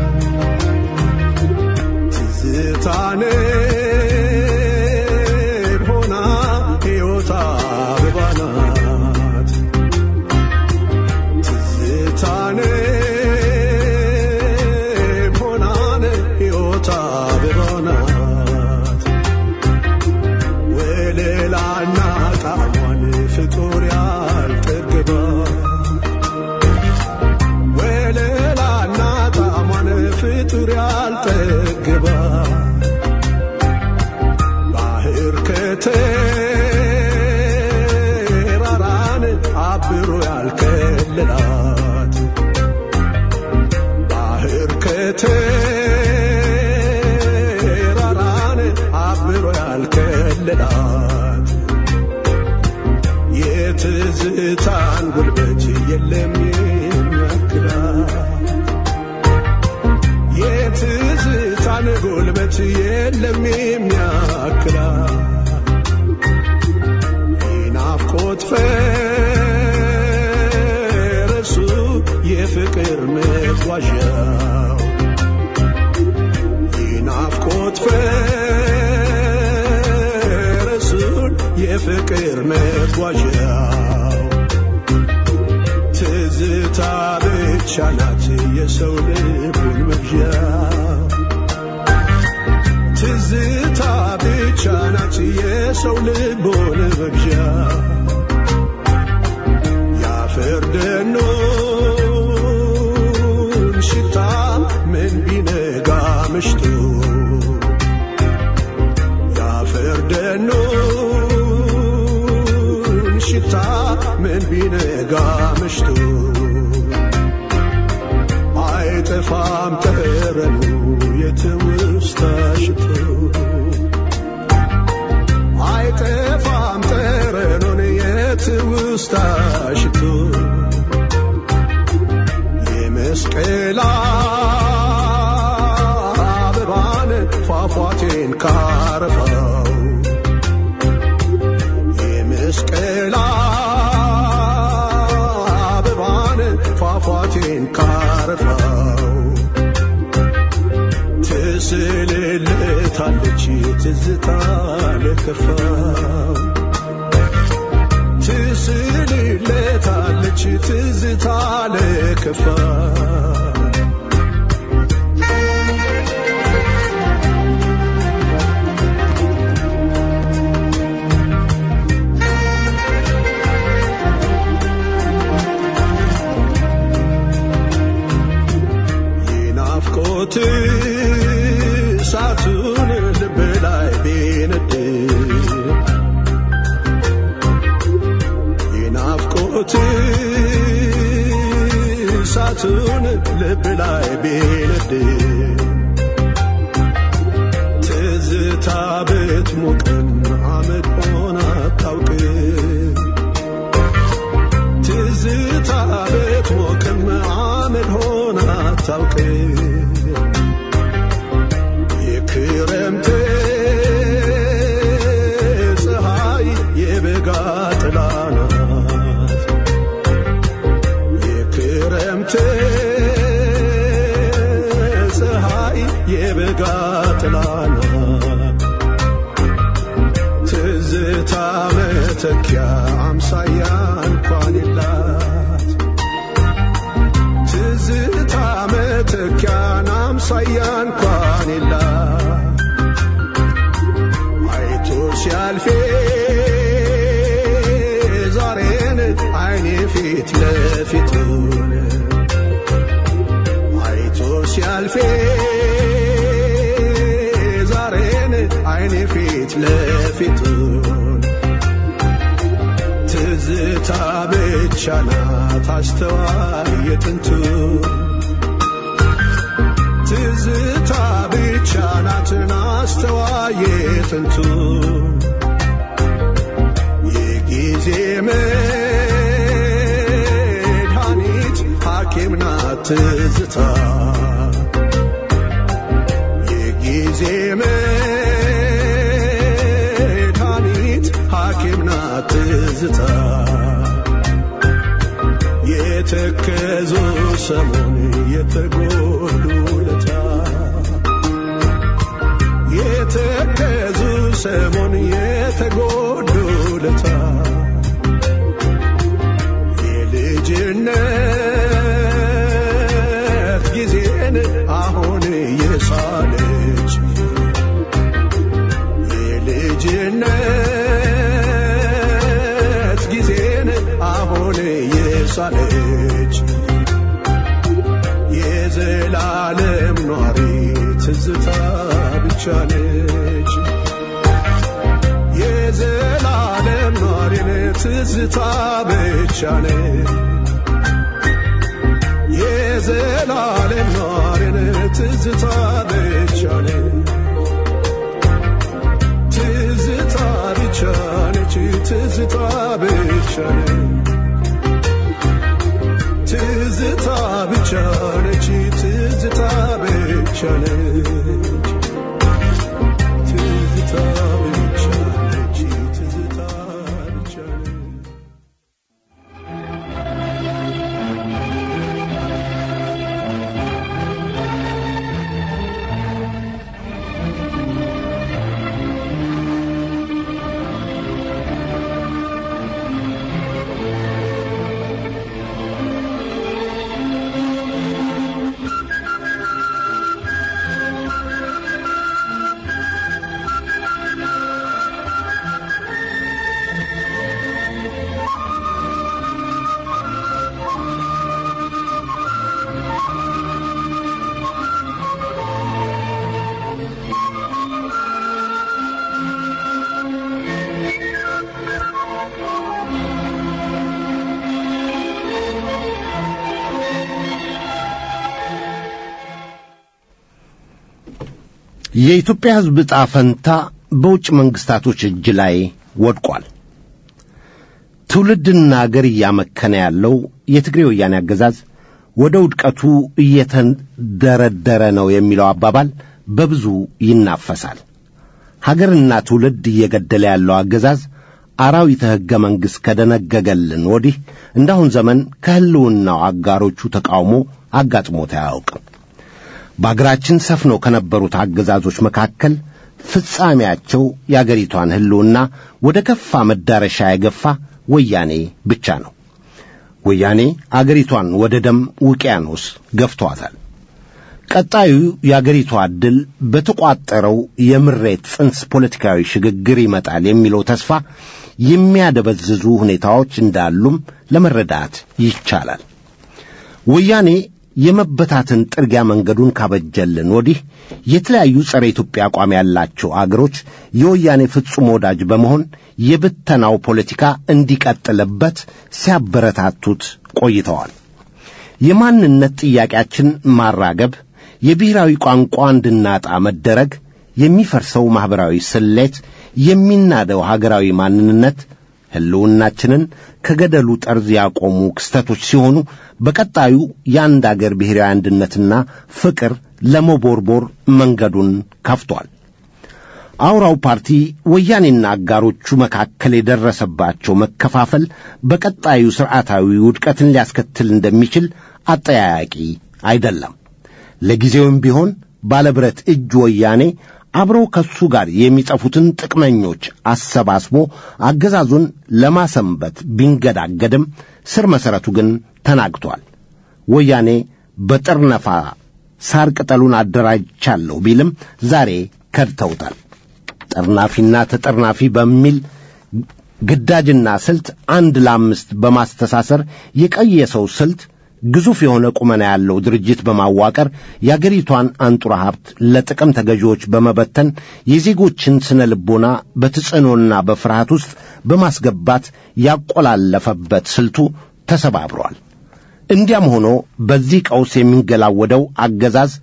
ትዝታን አበባ ናት ትዝታኔ ሆናን ሕይወት አበባ ናት ወለላና ጣዕሟን ፍጡር ያልጠግባት ወለላና ጣዕሟን ፍጡር ያልጠግባት ባህር ከተራራን አብሮ ያልከለላት ባህር ከተራራን አብሮ ያልከለላት የትዝታን ጉልበት የለም የሚያክላት የትዝታን ጉልበት የለም የሚያክላት የናፍቆት ፈረሱ የፍቅር መጓዣው የናፍቆት ፈረሱን የፍቅር መጓዣው ትዝታ ብቻ ናት የሰው ልቡን መግዣ ትዝታ ብቻ ናት የሰው ልቡን መግዣ የአፈር ደኖን ሽታ ምን ቢነጋ ምሽቱ የአፈር ደኖን ሽታ ምን ቢነጋ ምሽቱ አይጠፋም ጠረኑ የትውስታ ሽቱ አይጠፋም ጠረኑን የትውስታ ሽቱ የመስቀል አበባን ፏፏቴን ካረፈው የመስቀል አበባን ፏፏቴን ካረፈው ትስልልታለች ትዝታ ለከፋው ትስልልታለች ትዝታ ለከፋው የናፍቆት እሳቱን ልብ ላይ ቢነድ የናፍቆት እሳቱን ልብ ላይ ቢነድ ትዝታ ብትሞቅም አመድ ሆና አታውቅም ትዝታ ብትሞቅም አመድ ሆና አታውቅም የክረምት ፀሐይ የበጋ ጥላ ናት የክረምት ፀሐይ የበጋ ጥላ ናት ትዝታ መተኪያ አምሳያ እንኳን የላት ትዝታ መተኪያን አምሳያ እንኳን የላት አይቶ ሲያልፌ ዛሬን አይኔ ፊት ለፊቱን አይቶ ሲያልፌ ዛሬን አይኔ ፊት ለፊቱን ትዝታ ብቻ ናት አስተዋይ የጥንቱ ትዝታ ብቻ ናትን አስተዋይ የጥንቱ የጊዜ መድኃኒት ሐኪም ናት ትዝታ የጊዜ መድኃኒት ሐኪም ናት ትዝታ የተከዙ ሰሞን የተጎዱ ለታ የተከዙ ሰሞን የተጎዱ ለታ ሳለች የዘላለም ኗሪ ትዝታ ብቻ ነች የዘላለም ኗሪ ትዝታ ብቻ ነች የዘላለም ኗሪ ትዝታ ብቻ ነች ትዝታ ብቻ ነች ትዝታ ብቻ ነች ትዝታ ብቻ ነች ትዝታ ብቻ ነች ትዝታ ብቻ ነች ትዝታ ብቻ ነች የኢትዮጵያ ሕዝብ ዕጣ ፈንታ በውጭ መንግስታቶች እጅ ላይ ወድቋል። ትውልድና አገር እያመከነ ያለው የትግሬ ወያኔ አገዛዝ ወደ ውድቀቱ እየተንደረደረ ነው የሚለው አባባል በብዙ ይናፈሳል። ሀገርና ትውልድ እየገደለ ያለው አገዛዝ አራዊተ ሕገ መንግሥት ከደነገገልን ወዲህ እንዳሁን ዘመን ከሕልውናው አጋሮቹ ተቃውሞ አጋጥሞት አያውቅም። በአገራችን ሰፍነው ከነበሩት አገዛዞች መካከል ፍጻሜያቸው የአገሪቷን ሕልውና ወደ ከፋ መዳረሻ የገፋ ወያኔ ብቻ ነው። ወያኔ አገሪቷን ወደ ደም ውቅያኖስ ገፍቷታል። ቀጣዩ የአገሪቷ ዕድል በተቋጠረው የምሬት ጽንስ ፖለቲካዊ ሽግግር ይመጣል የሚለው ተስፋ የሚያደበዝዙ ሁኔታዎች እንዳሉም ለመረዳት ይቻላል። ወያኔ የመበታትን ጥርጊያ መንገዱን ካበጀልን ወዲህ የተለያዩ ጸረ ኢትዮጵያ አቋም ያላቸው አገሮች የወያኔ ፍጹም ወዳጅ በመሆን የብተናው ፖለቲካ እንዲቀጥልበት ሲያበረታቱት ቆይተዋል። የማንነት ጥያቄያችን ማራገብ፣ የብሔራዊ ቋንቋ እንድናጣ መደረግ፣ የሚፈርሰው ማኅበራዊ ስሌት፣ የሚናደው ሀገራዊ ማንነት ሕልውናችንን ከገደሉ ጠርዝ ያቆሙ ክስተቶች ሲሆኑ በቀጣዩ የአንድ አገር ብሔራዊ አንድነትና ፍቅር ለመቦርቦር መንገዱን ከፍቷል። አውራው ፓርቲ ወያኔና አጋሮቹ መካከል የደረሰባቸው መከፋፈል በቀጣዩ ሥርዓታዊ ውድቀትን ሊያስከትል እንደሚችል አጠያያቂ አይደለም። ለጊዜውም ቢሆን ባለብረት እጅ ወያኔ አብረው ከሱ ጋር የሚጠፉትን ጥቅመኞች አሰባስቦ አገዛዙን ለማሰንበት ቢንገዳገድም ስር መሠረቱ ግን ተናግቷል። ወያኔ በጥርነፋ ሳር ቅጠሉን አደራጅቻለሁ ቢልም ዛሬ ከድተውታል። ጠርናፊና ተጠርናፊ በሚል ግዳጅና ስልት አንድ ለአምስት በማስተሳሰር የቀየሰው ስልት ግዙፍ የሆነ ቁመና ያለው ድርጅት በማዋቀር የአገሪቷን አንጡራ ሀብት ለጥቅም ተገዢዎች በመበተን የዜጎችን ስነ ልቦና በትጽዕኖና በፍርሃት ውስጥ በማስገባት ያቆላለፈበት ስልቱ ተሰባብሯል። እንዲያም ሆኖ በዚህ ቀውስ የሚንገላወደው አገዛዝ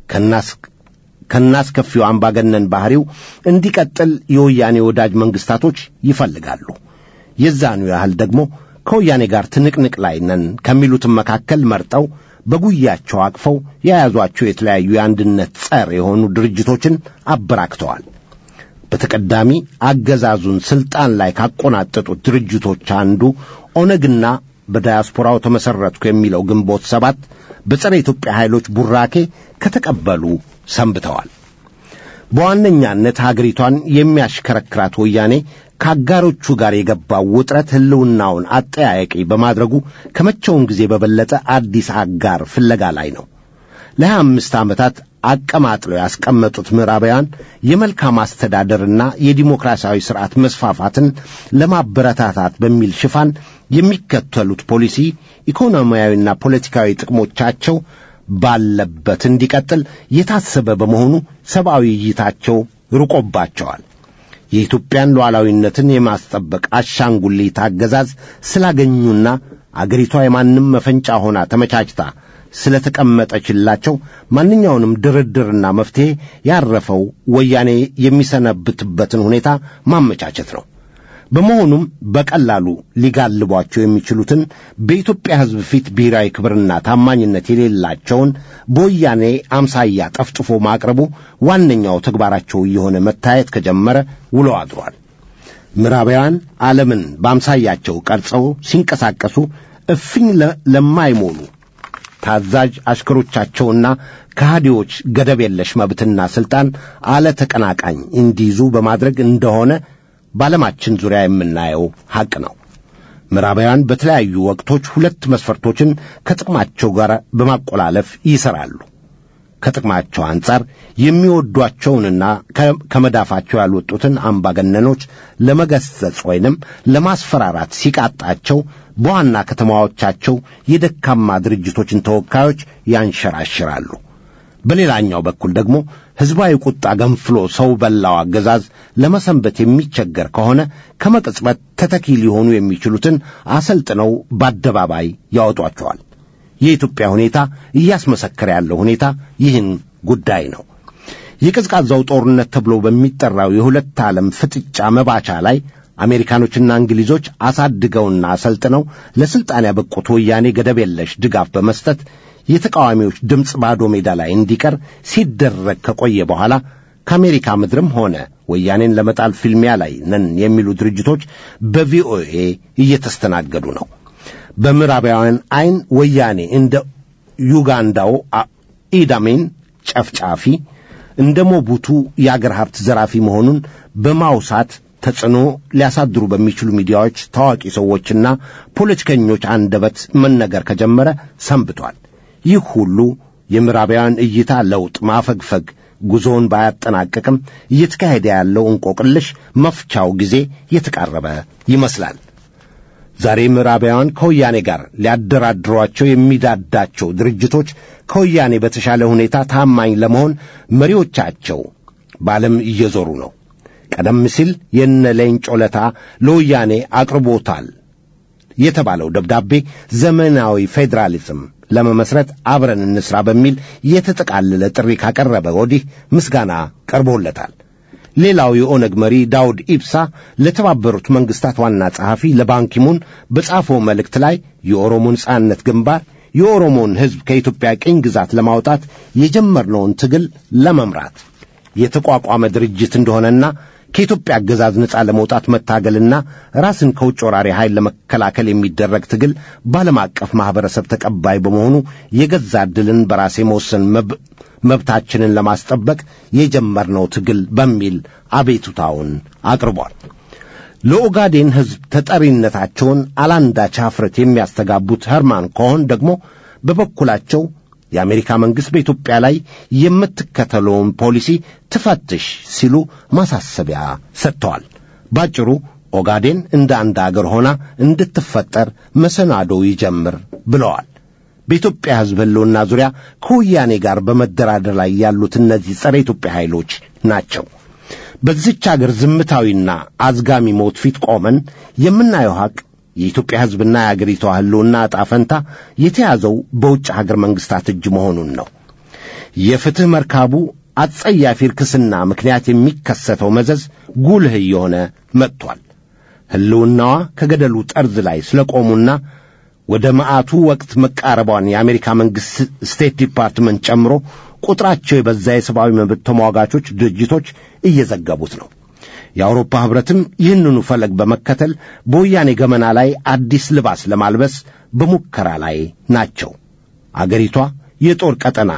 ከናስከፊው አምባገነን ባሕሪው እንዲቀጥል የወያኔ ወዳጅ መንግሥታቶች ይፈልጋሉ። የዛኑ ያህል ደግሞ ከወያኔ ጋር ትንቅንቅ ላይ ነን ከሚሉትም መካከል መርጠው በጉያቸው አቅፈው የያዟቸው የተለያዩ የአንድነት ጸር የሆኑ ድርጅቶችን አበራክተዋል። በተቀዳሚ አገዛዙን ስልጣን ላይ ካቆናጠጡት ድርጅቶች አንዱ ኦነግና በዳያስፖራው ተመሠረትኩ የሚለው ግንቦት ሰባት በጸረ ኢትዮጵያ ኃይሎች ቡራኬ ከተቀበሉ ሰንብተዋል። በዋነኛነት ሀገሪቷን የሚያሽከረክራት ወያኔ ከአጋሮቹ ጋር የገባው ውጥረት ሕልውናውን አጠያያቂ በማድረጉ ከመቼውም ጊዜ በበለጠ አዲስ አጋር ፍለጋ ላይ ነው። ለሀያ አምስት ዓመታት አቀማጥለው ያስቀመጡት ምዕራባውያን የመልካም አስተዳደርና የዲሞክራሲያዊ ስርዓት መስፋፋትን ለማበረታታት በሚል ሽፋን የሚከተሉት ፖሊሲ ኢኮኖሚያዊና ፖለቲካዊ ጥቅሞቻቸው ባለበት እንዲቀጥል የታሰበ በመሆኑ ሰብአዊ እይታቸው ርቆባቸዋል። የኢትዮጵያን ሉዓላዊነትን የማስጠበቅ አሻንጉሊት አገዛዝ ስላገኙና አገሪቷ የማንም መፈንጫ ሆና ተመቻችታ ስለተቀመጠችላቸው ማንኛውንም ድርድርና መፍትሔ ያረፈው ወያኔ የሚሰነብትበትን ሁኔታ ማመቻቸት ነው። በመሆኑም በቀላሉ ሊጋልቧቸው የሚችሉትን በኢትዮጵያ ሕዝብ ፊት ብሔራዊ ክብርና ታማኝነት የሌላቸውን በወያኔ አምሳያ ጠፍጥፎ ማቅረቡ ዋነኛው ተግባራቸው እየሆነ መታየት ከጀመረ ውሎ አድሯል። ምዕራባውያን ዓለምን በአምሳያቸው ቀርጸው ሲንቀሳቀሱ እፍኝ ለማይሞሉ ታዛዥ አሽከሮቻቸውና ከሃዲዎች ገደብ የለሽ መብትና ሥልጣን አለ ተቀናቃኝ እንዲይዙ በማድረግ እንደሆነ በዓለማችን ዙሪያ የምናየው ሐቅ ነው። ምዕራባውያን በተለያዩ ወቅቶች ሁለት መስፈርቶችን ከጥቅማቸው ጋር በማቆላለፍ ይሠራሉ። ከጥቅማቸው አንጻር የሚወዷቸውንና ከመዳፋቸው ያልወጡትን አምባገነኖች ለመገሰጽ ወይንም ለማስፈራራት ሲቃጣቸው በዋና ከተማዎቻቸው የደካማ ድርጅቶችን ተወካዮች ያንሸራሽራሉ። በሌላኛው በኩል ደግሞ ሕዝባዊ ቁጣ ገንፍሎ ሰው በላው አገዛዝ ለመሰንበት የሚቸገር ከሆነ ከመቅጽበት ተተኪ ሊሆኑ የሚችሉትን አሰልጥነው በአደባባይ ያወጧቸዋል። የኢትዮጵያ ሁኔታ እያስመሰከረ ያለው ሁኔታ ይህን ጉዳይ ነው። የቀዝቃዛው ጦርነት ተብሎ በሚጠራው የሁለት ዓለም ፍጥጫ መባቻ ላይ አሜሪካኖችና እንግሊዞች አሳድገውና አሰልጥነው ለሥልጣን ያበቁት ወያኔ ገደብ የለሽ ድጋፍ በመስጠት የተቃዋሚዎች ድምፅ ባዶ ሜዳ ላይ እንዲቀር ሲደረግ ከቆየ በኋላ ከአሜሪካ ምድርም ሆነ ወያኔን ለመጣል ፊልሚያ ላይ ነን የሚሉ ድርጅቶች በቪኦኤ እየተስተናገዱ ነው። በምዕራባውያን ዐይን ወያኔ እንደ ዩጋንዳው ኢዳሜን ጨፍጫፊ፣ እንደ ሞቡቱ የአገር ሀብት ዘራፊ መሆኑን በማውሳት ተጽዕኖ ሊያሳድሩ በሚችሉ ሚዲያዎች ታዋቂ ሰዎችና ፖለቲከኞች አንደበት መነገር ከጀመረ ሰንብቷል። ይህ ሁሉ የምዕራባውያን እይታ ለውጥ ማፈግፈግ ጉዞውን ባያጠናቅቅም እየተካሄደ ያለው እንቆቅልሽ መፍቻው ጊዜ የተቃረበ ይመስላል። ዛሬ ምዕራባውያን ከወያኔ ጋር ሊያደራድሯቸው የሚዳዳቸው ድርጅቶች ከወያኔ በተሻለ ሁኔታ ታማኝ ለመሆን መሪዎቻቸው በዓለም እየዞሩ ነው። ቀደም ሲል የነ ሌንጮ ለታ ለወያኔ አቅርቦታል የተባለው ደብዳቤ ዘመናዊ ፌዴራሊዝም ለመመስረት አብረን እንስራ በሚል የተጠቃለለ ጥሪ ካቀረበ ወዲህ ምስጋና ቀርቦለታል። ሌላው የኦነግ መሪ ዳውድ ኢብሳ ለተባበሩት መንግስታት ዋና ጸሐፊ ለባንኪሙን በጻፈው መልእክት ላይ የኦሮሞ ነጻነት ግንባር የኦሮሞን ሕዝብ ከኢትዮጵያ ቅኝ ግዛት ለማውጣት የጀመርነውን ትግል ለመምራት የተቋቋመ ድርጅት እንደሆነና ከኢትዮጵያ አገዛዝ ነጻ ለመውጣት መታገልና ራስን ከውጭ ወራሪ ኃይል ለመከላከል የሚደረግ ትግል በዓለም አቀፍ ማኅበረሰብ ተቀባይ በመሆኑ የገዛ ዕድልን በራሴ መወሰን መብታችንን ለማስጠበቅ የጀመርነው ትግል በሚል አቤቱታውን አቅርቧል። ለኦጋዴን ሕዝብ ተጠሪነታቸውን አላንዳች ኀፍረት የሚያስተጋቡት ኸርማን ኮሆን ደግሞ በበኩላቸው የአሜሪካ መንግሥት በኢትዮጵያ ላይ የምትከተለውን ፖሊሲ ትፈትሽ ሲሉ ማሳሰቢያ ሰጥተዋል። ባጭሩ ኦጋዴን እንደ አንድ አገር ሆና እንድትፈጠር መሰናዶ ይጀምር ብለዋል። በኢትዮጵያ ሕዝብ ሕልውና ዙሪያ ከወያኔ ጋር በመደራደር ላይ ያሉት እነዚህ ጸረ ኢትዮጵያ ኃይሎች ናቸው። በዚች አገር ዝምታዊና አዝጋሚ ሞት ፊት ቆመን የምናየው ሐቅ የኢትዮጵያ ሕዝብና የአገሪቷ ሕልውና ዕጣ ፈንታ የተያዘው በውጭ ሀገር መንግሥታት እጅ መሆኑን ነው። የፍትሕ መርካቡ አጸያፊ ርክስና ምክንያት የሚከሰተው መዘዝ ጉልህ እየሆነ መጥቷል። ሕልውናዋ ከገደሉ ጠርዝ ላይ ስለቆሙና ወደ መዓቱ ወቅት መቃረቧን የአሜሪካ መንግሥት ስቴት ዲፓርትመንት ጨምሮ ቁጥራቸው የበዛ የሰብአዊ መብት ተሟጋቾች ድርጅቶች እየዘገቡት ነው። የአውሮፓ ኅብረትም ይህንኑ ፈለግ በመከተል በወያኔ ገመና ላይ አዲስ ልባስ ለማልበስ በሙከራ ላይ ናቸው። አገሪቷ የጦር ቀጠና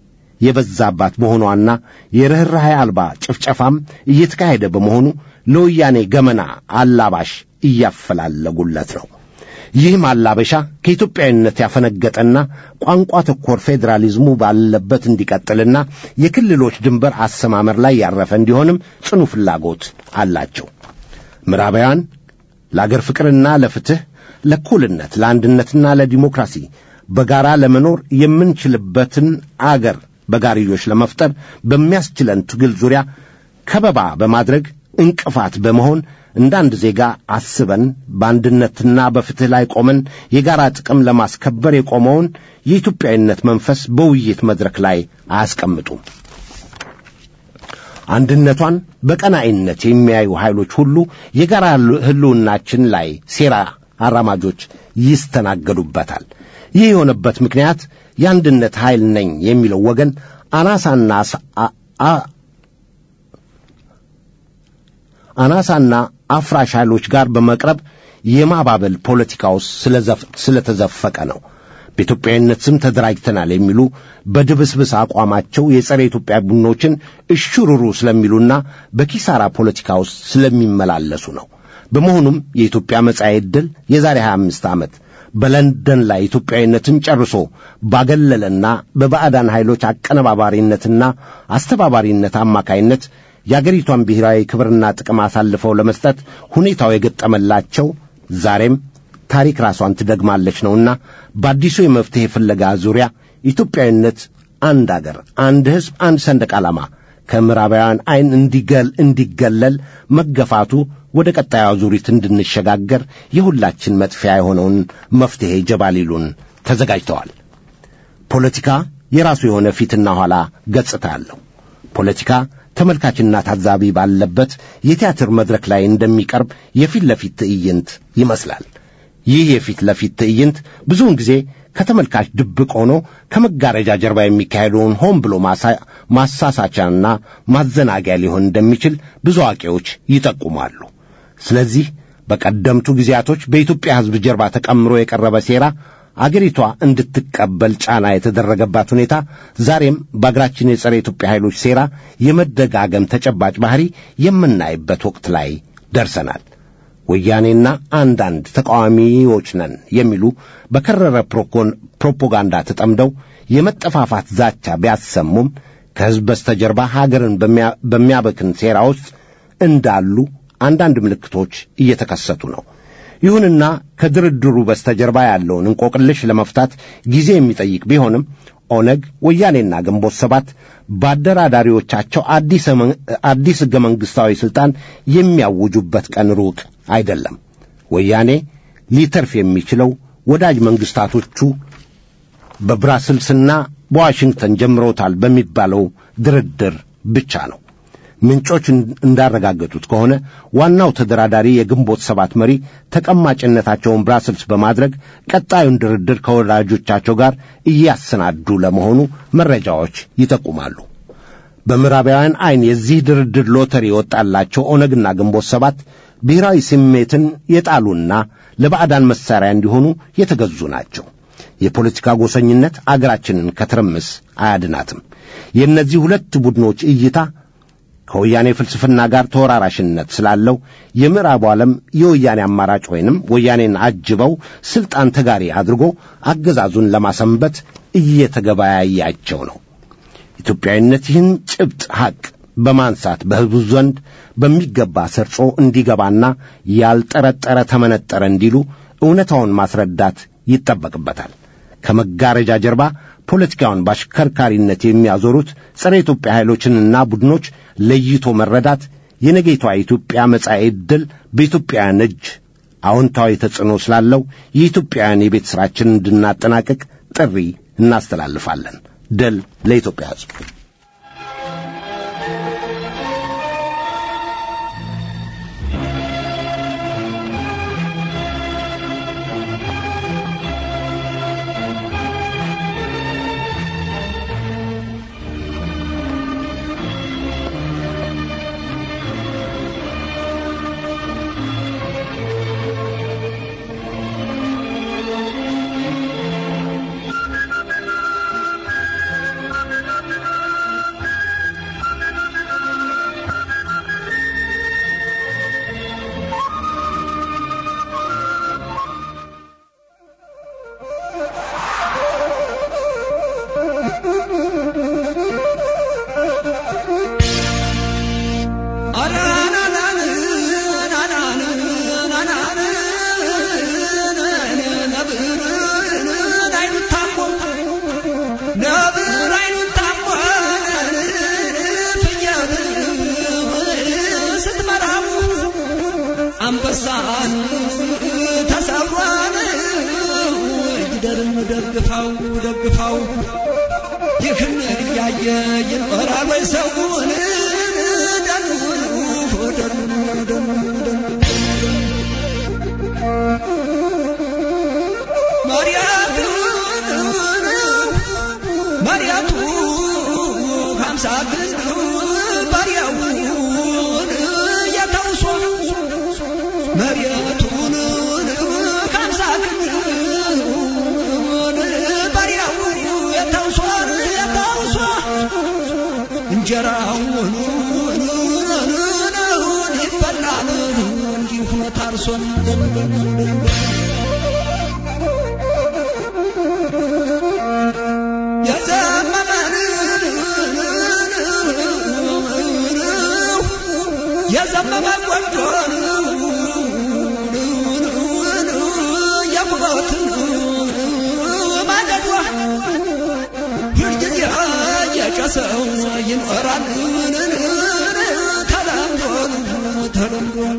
የበዛባት መሆኗና የርኅራኄ አልባ ጭፍጨፋም እየተካሄደ በመሆኑ ለወያኔ ገመና አላባሽ እያፈላለጉለት ነው። ይህ ማላበሻ ከኢትዮጵያዊነት ያፈነገጠና ቋንቋ ተኮር ፌዴራሊዝሙ ባለበት እንዲቀጥልና የክልሎች ድንበር አሰማመር ላይ ያረፈ እንዲሆንም ጽኑ ፍላጎት አላቸው። ምዕራባውያን ለአገር ፍቅርና ለፍትሕ፣ ለእኩልነት፣ ለአንድነትና ለዲሞክራሲ በጋራ ለመኖር የምንችልበትን አገር በጋርዮሽ ለመፍጠር በሚያስችለን ትግል ዙሪያ ከበባ በማድረግ እንቅፋት በመሆን እንደ አንድ ዜጋ አስበን በአንድነትና በፍትሕ ላይ ቆመን የጋራ ጥቅም ለማስከበር የቆመውን የኢትዮጵያዊነት መንፈስ በውይይት መድረክ ላይ አያስቀምጡም። አንድነቷን በቀናኢነት የሚያዩ ኃይሎች ሁሉ የጋራ ሕልውናችን ላይ ሴራ አራማጆች ይስተናገዱበታል። ይህ የሆነበት ምክንያት የአንድነት ኃይል ነኝ የሚለው ወገን አናሳና አናሳና አፍራሽ ኃይሎች ጋር በመቅረብ የማባበል ፖለቲካ ውስጥ ስለተዘፈቀ ነው። በኢትዮጵያዊነት ስም ተደራጅተናል የሚሉ በድብስብስ አቋማቸው የጸረ ኢትዮጵያ ቡድኖችን እሽሩሩ ስለሚሉና በኪሳራ ፖለቲካ ውስጥ ስለሚመላለሱ ነው። በመሆኑም የኢትዮጵያ መጻኤ ዕድል የዛሬ 25 ዓመት በለንደን ላይ ኢትዮጵያዊነትን ጨርሶ ባገለለና በባዕዳን ኃይሎች አቀነባባሪነትና አስተባባሪነት አማካይነት የአገሪቷን ብሔራዊ ክብርና ጥቅም አሳልፈው ለመስጠት ሁኔታው የገጠመላቸው ዛሬም ታሪክ ራሷን ትደግማለች ነውና በአዲሱ የመፍትሔ ፍለጋ ዙሪያ ኢትዮጵያዊነት አንድ አገር፣ አንድ ሕዝብ፣ አንድ ሰንደቅ ዓላማ ከምዕራባውያን ዐይን እንዲገል እንዲገለል መገፋቱ ወደ ቀጣዩ አዙሪት እንድንሸጋገር የሁላችን መጥፊያ የሆነውን መፍትሔ ጀባ ሊሉን ተዘጋጅተዋል። ፖለቲካ የራሱ የሆነ ፊትና ኋላ ገጽታ አለው። ፖለቲካ ተመልካችና ታዛቢ ባለበት የቲያትር መድረክ ላይ እንደሚቀርብ የፊት ለፊት ትዕይንት ይመስላል። ይህ የፊት ለፊት ትዕይንት ብዙውን ጊዜ ከተመልካች ድብቅ ሆኖ ከመጋረጃ ጀርባ የሚካሄደውን ሆን ብሎ ማሳሳቻና ማዘናጊያ ሊሆን እንደሚችል ብዙ አዋቂዎች ይጠቁማሉ። ስለዚህ በቀደምቱ ጊዜያቶች በኢትዮጵያ ሕዝብ ጀርባ ተቀምሮ የቀረበ ሴራ አገሪቷ እንድትቀበል ጫና የተደረገባት ሁኔታ ዛሬም በአገራችን የጸረ ኢትዮጵያ ኃይሎች ሴራ የመደጋገም ተጨባጭ ባህሪ የምናይበት ወቅት ላይ ደርሰናል። ወያኔና አንዳንድ ተቃዋሚዎች ነን የሚሉ በከረረ ፕሮፓጋንዳ ተጠምደው የመጠፋፋት ዛቻ ቢያሰሙም ከሕዝብ በስተጀርባ ሀገርን በሚያበክን ሴራ ውስጥ እንዳሉ አንዳንድ ምልክቶች እየተከሰቱ ነው። ይሁንና ከድርድሩ በስተጀርባ ያለውን እንቆቅልሽ ለመፍታት ጊዜ የሚጠይቅ ቢሆንም ኦነግ፣ ወያኔና ግንቦት ሰባት በአደራዳሪዎቻቸው አዲስ ሕገ መንግሥታዊ ሥልጣን የሚያውጁበት ቀን ሩቅ አይደለም። ወያኔ ሊተርፍ የሚችለው ወዳጅ መንግሥታቶቹ በብራስልስና በዋሽንግተን ጀምሮታል በሚባለው ድርድር ብቻ ነው። ምንጮች እንዳረጋገጡት ከሆነ ዋናው ተደራዳሪ የግንቦት ሰባት መሪ ተቀማጭነታቸውን ብራስልስ በማድረግ ቀጣዩን ድርድር ከወዳጆቻቸው ጋር እያሰናዱ ለመሆኑ መረጃዎች ይጠቁማሉ። በምዕራባውያን ዐይን የዚህ ድርድር ሎተሪ የወጣላቸው ኦነግና ግንቦት ሰባት ብሔራዊ ስሜትን የጣሉና ለባዕዳን መሣሪያ እንዲሆኑ የተገዙ ናቸው። የፖለቲካ ጎሰኝነት አገራችንን ከትርምስ አያድናትም። የእነዚህ ሁለት ቡድኖች እይታ ከወያኔ ፍልስፍና ጋር ተወራራሽነት ስላለው የምዕራቡ ዓለም የወያኔ አማራጭ ወይንም ወያኔን አጅበው ሥልጣን ተጋሪ አድርጎ አገዛዙን ለማሰንበት እየተገበያያቸው ነው። ኢትዮጵያዊነት ይህን ጭብጥ ሐቅ በማንሳት በሕዝቡ ዘንድ በሚገባ ሰርጾ እንዲገባና ያልጠረጠረ ተመነጠረ እንዲሉ እውነታውን ማስረዳት ይጠበቅበታል። ከመጋረጃ ጀርባ ፖለቲካውን በአሽከርካሪነት የሚያዞሩት ጸረ ኢትዮጵያ ኃይሎችንና ቡድኖች ለይቶ መረዳት የነገይቷ ኢትዮጵያ መጻኤ ዕድል በኢትዮጵያውያን እጅ አዎንታዊ ተጽዕኖ ስላለው የኢትዮጵያውያን የቤት ሥራችንን እንድናጠናቅቅ ጥሪ እናስተላልፋለን። ድል ለኢትዮጵያ ሕዝብ። ደግፋው ደግፋው ይህን እያየ ይኖራል ወይ ሰውን ደኑን ደኑን ደኑን ማርያቱ ሀምሳ ግን ባሪያውን የተውሶ መሬቱን ሀምሳ ግን ባሪያው የተውሶ የተውሶ እንጀራውን ይበላል እንዲሁ ታርሶን የዘመመ ቆንጆን የቁመትን ማገዷ ሁልጊዜ የጨሰው ይኖራል ተለምዶ ተለምዶ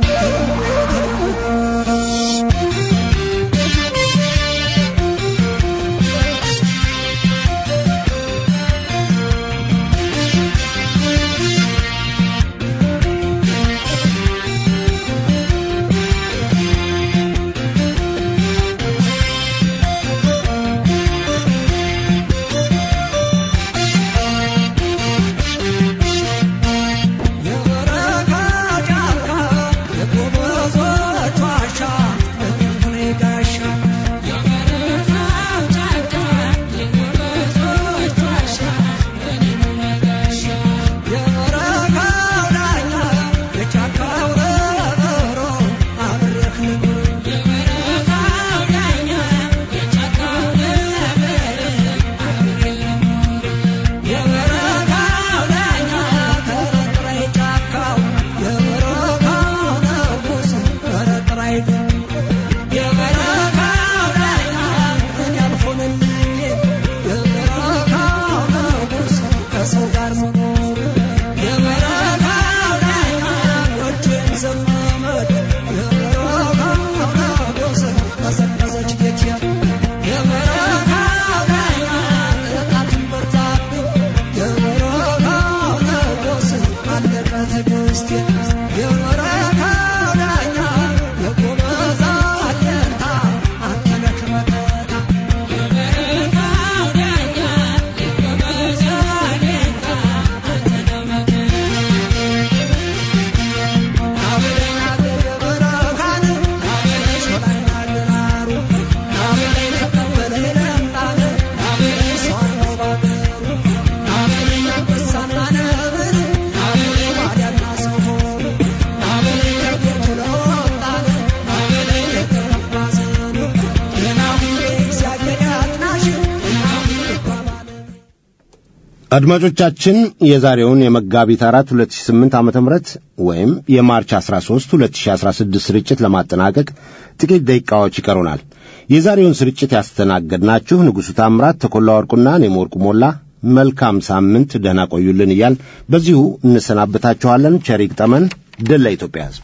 አድማጮቻችን የዛሬውን የመጋቢት አራት 2008 ዓ ም ወይም የማርች 13 2016 ስርጭት ለማጠናቀቅ ጥቂት ደቂቃዎች ይቀሩናል። የዛሬውን ስርጭት ያስተናገድናችሁ ንጉሡ ታምራት፣ ተኮላ ወርቁና እኔም ወርቁ ሞላ መልካም ሳምንት፣ ደህና ቆዩልን እያል በዚሁ እንሰናበታችኋለን። ቸር ይግጠመን። ድል ለኢትዮጵያ ሕዝብ።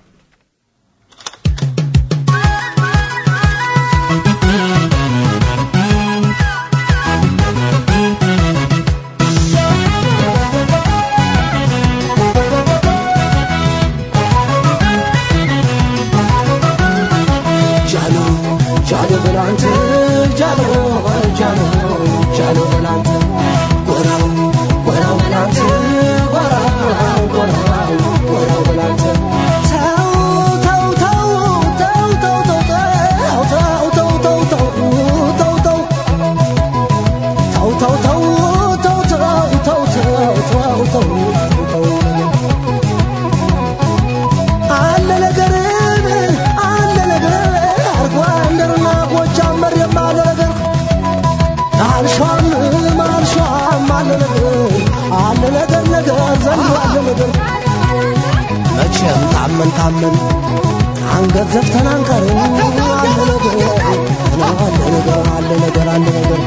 መቼም ታመን ታመን አንገት ዘፍተን አንቀርም። አለ ነገር አለ ነገር አለ ነገር አለ ነገር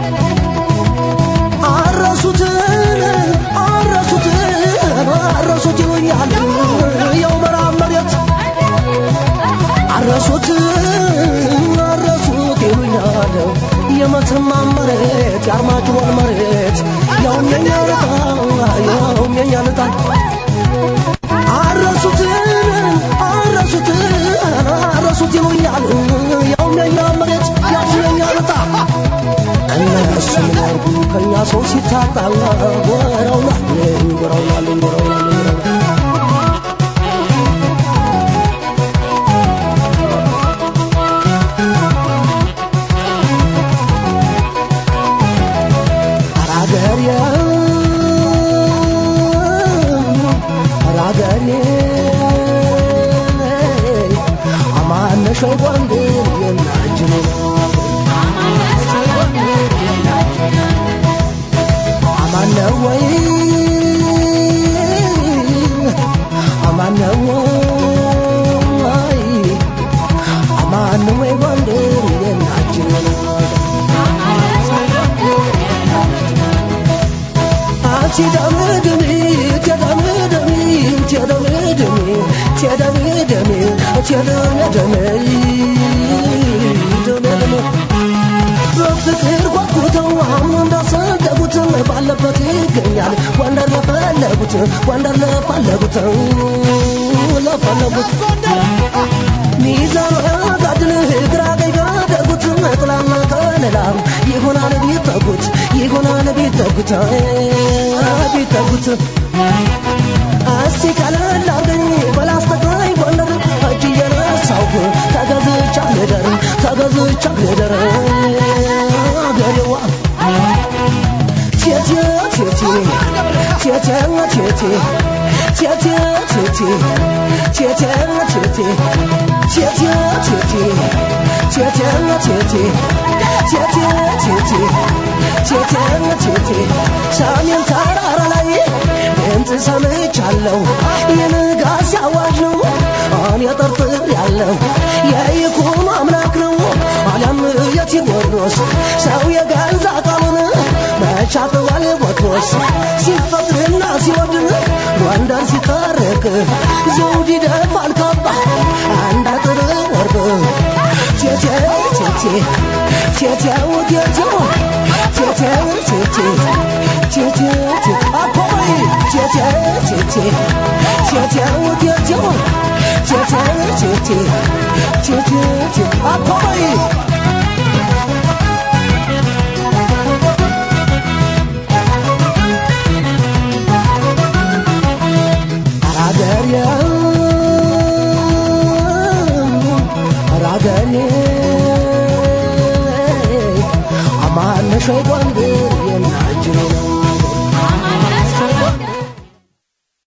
አረሱትን አረሱትን አረሱት ይሉኛል የው መራብ መሬት አረሱት አረሱት ይሉኛል የመተማ መሬት የአርማጭሆን መሬት ያውም የኛ ልጣ ያውም የኛ ልጣ አረሱትን አረሱትን አረሱት ይሉኛል ያውም የኛ መሬት ያውም የኛ ልጣ እነሱ ምናርጉ ከእኛ ሰው ሲታጣ ጎረውናል ጎረውናል ጎረውናል አራገሬ አራገሬ አማነሽ ጎንደር የናጅኔ አማነ ወይ አማነ ወይ አማነ ወይ ጎንደር የናጅኔ በፍቅር ጓጉተው አሁን እንዳሰደጉት ባለበት ይገኛል ወንደር ለፈለጉት ወንደር ለፈለጉት ለፈለጉት ሚዛን ጋድል ግራ ቀኝ ጋደጉት ጥላና ከለላ ይሆናል ቢጠጉት ይሆናል ቢጠጉት ቢጠጉት እስቲ ቀለል አርገኝ በላስተቃኝ ጎንደር እጅ እየነሳሁ ተገዝቻ ልደር ተገዝቻ ልደር አገሬዋ ቴቴ ቴቴ ቴቴ ቴቴ ቴቴ ቴቴ ቴቴ ቴቴ ቴቴ ቴቴ ቴቴ ቴቴ ቴቴ ቴቴ ቴቴ ቴቴ ሰሜን ተራራ ላይ ድምፅ ሰምቻለሁ የንጋት ሲያዋጅ ነው እኔ ጠርጥር ያለው የይኩኖ አምላክ ነው አሊያም የቴዎድሮስ ሰው የገዛ ቃሉን መቻተዋል ቦትሮስ ሲፈቅድና ሲወድን ጎንደር ሲታረቅ ዘውድ ይደፋል ካባ አንድ አጥር ወርቅ ቴቴው ቴቴ ቴቴው ቴቴው ቴቴው ቴቴ ቴቴው ቴቴ አኮይ ቴቴው ቴቴ ቴቴው ቴቴው ቴቴው ቴቴ ቴቴው ቴቴ አኮይ አራገሬ አራገሬ አማነሽ ጎንደር